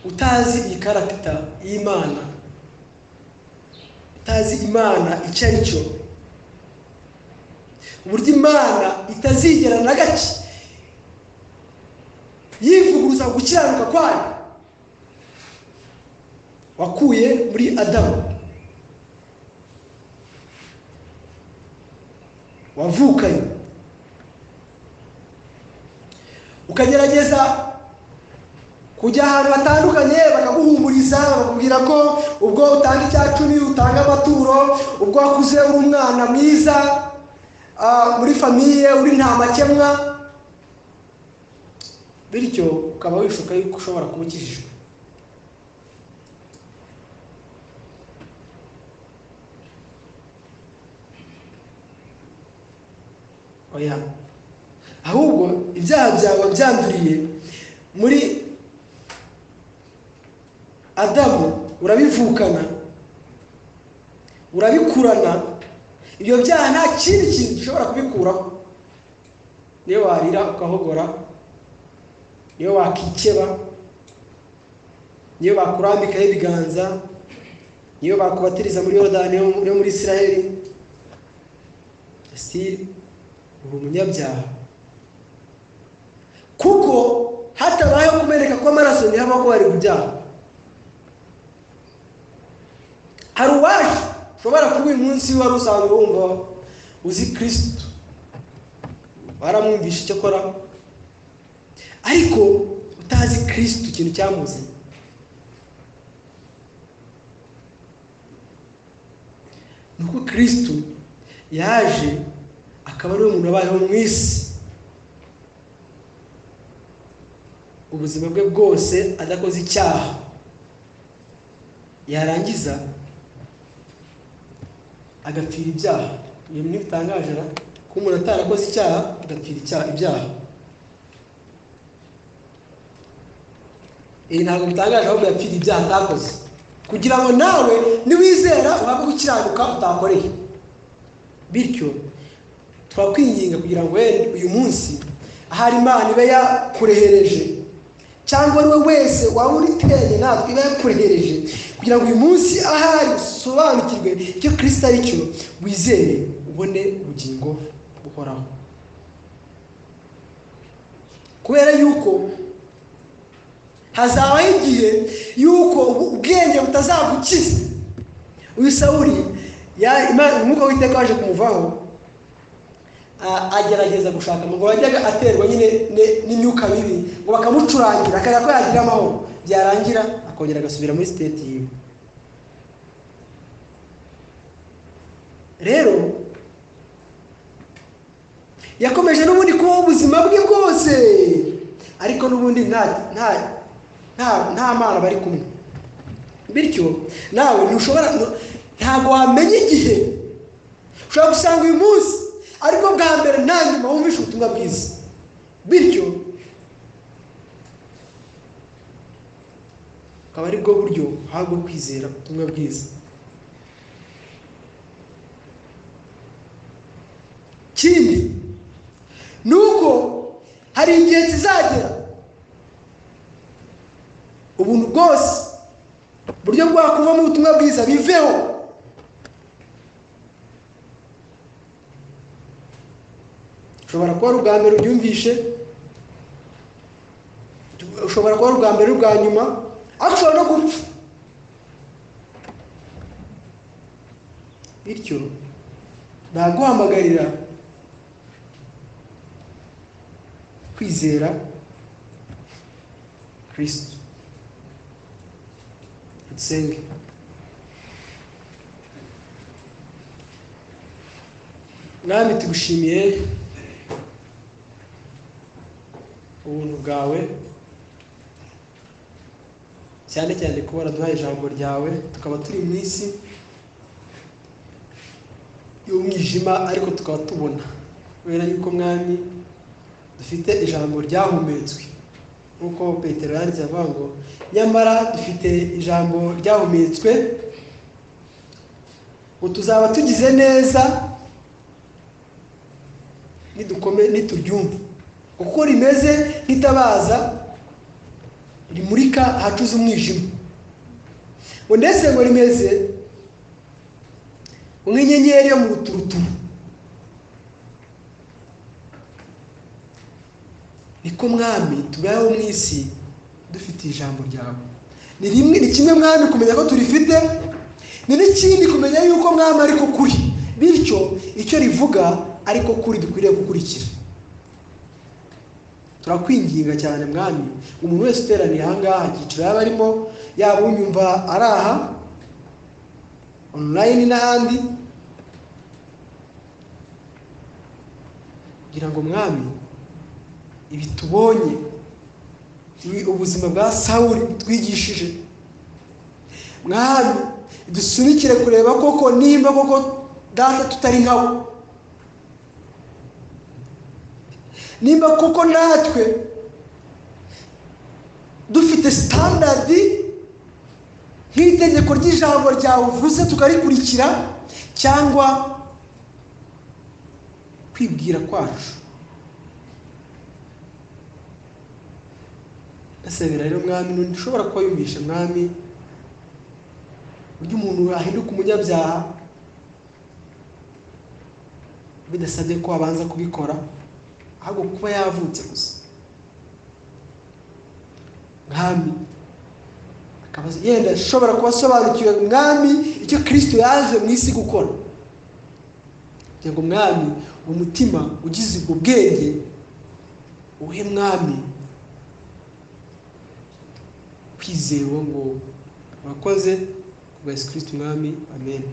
utazi iyi karagita y'imana utazi imana icyo ari cyo uburyo imana itazigera na gake yivuguruza gukiranuka kwayo wakuye muri adamu wavukanye ukagerageza kujya ahantu hatandukanye bakaguhumuriza bakakubwira ko ubwo utanga icya cumi utanga amaturo ubwo wakuze uri umwana mwiza muri famiye uri nta makemwa bityo ukaba wishuka yuko ushobora kuba ukijijwe oya ahubwo ibyaha byawe byanduriye muri adamu urabivukana urabikurana ibyo byaha nta kindi kintu gishobora kubikuraho niyo warira ukahogora niyo wakikeba niyo bakurambikaho ibiganza niyo bakubatiriza muri yorodani yo muri israel asiri uri umunyabyaha kuko hatabayeho kumeneka kw'amaraso ntihaba ko wari kubyaha hari uwacu ushobora kuba uyu munsi wari usanzwe wumva uzi kirisitu waramwumvisha icyo akora ariko utazi kirisitu ikintu cyamuzanye ni uko kirisitu yaje akaba ari umuntu abayeho mu isi ubuzima bwe bwose adakoze icyaha yarangiza agapfira ibyaha ibintu ntibitangaje ko umuntu atarakoze icyaha agapfira icyaha ibyaha ibi ntabwo bitangaje ahubwo yapfira ibyaha atakoze kugira ngo nawe niwizera uhabwe gukiranuka utakoreye bityo twakwinginga kugira ngo wenda uyu munsi ahari imana ibe yakurehereje cyangwa ari we wese waba uriteranye natwe iba yakurehereje kugira ngo uyu munsi ahari usobanukirwe icyo kirisita ari cyo wizere ubone ubugingo buhoraho kubera yuko hazabaho igihe yuko ubwenge butazagukiza uyu sawuri umwuka w'iteka waje kumuvaho agerageza gushaka ngo yajyaga aterwa nyine n'imyuka mibi ngo bakamucurangira akareba ko yagira amahoro byarangira akongera agasubira muri siteti yiwe rero yakomeje n'ubundi kubaho ubuzima bwe bwose ariko n'ubundi nta nta nta mana bari kumwe bityo nawe ntushobora ntabwo wamenya igihe ushobora gusanga uyu munsi ariko bwa mbere nta nyuma wumvishe ubutumwa bwiza bityo akaba ari bwo buryo bwo kwizera ubutumwa bwiza ikindi ni uko hari igihe kizagera ubuntu bwose uburyo bwakuvamo ubutumwa bwiza biveho ushobora kuba ari ubwa mbere ubyumvishe ushobora kuba ari ubwa mbere ubwa nyuma ariko ushobora no gupfa bityo naguhamagarira kwizera kirisito dusenge mwami tugushimiye ubuntu bwawe cyane cyane kuba waraduhaye ijambo ryawe tukaba turi mu isi y'umwijima ariko tukaba tubona kubera yuko mwami dufite ijambo ryahumetswe nk'uko petero yanditse avuga ngo nyamara dufite ijambo ryahumetswe ngo tuzaba tugize neza nidukome nituryumve uko rimeze nk'itabaza rimurika ahacuze umwijima ngo ndetse ngo rimeze nk'inyenyeri yo mu ruturuturu niko mwami tubayeho mu isi dufite ijambo ryawe ni rimwe ni kimwe mwami kumenya ko turifite ni n'ikindi kumenya yuko mwami ariko kuri bityo icyo rivuga ariko kuri dukwiriye gukurikira turakwinginga cyane mwami umuntu wese uteraniye ahangaha icyiciro yaba arimo yaba unyumva ari aha onurayini n'ahandi kugira ngo mwami ibi tubonye ubuzima bwa sawuri twigishije mwami dusunikire kureba koko nimba koko data tutari nkawe nimba kuko natwe dufite sitandadi nk'itegeko ry'ijambo ryawe uvuze tukarikurikira cyangwa kwibwira kwacu gasabira rero mwami n'undi ushobora kuba yumvisha mwami uburyo umuntu ahinduka umunyabyaha bidasabye ko abanza kubikora ahubwo kuba yavutse gusa mwami yenda ashobora kuba asobanukiwe mwami icyo kirisito yaje mu isi gukora kugira ngo mwami umutima ugize ubwo bwenge uhe mwami kwizewe ngo urakoze ku bwa yesu kirisito umwami amen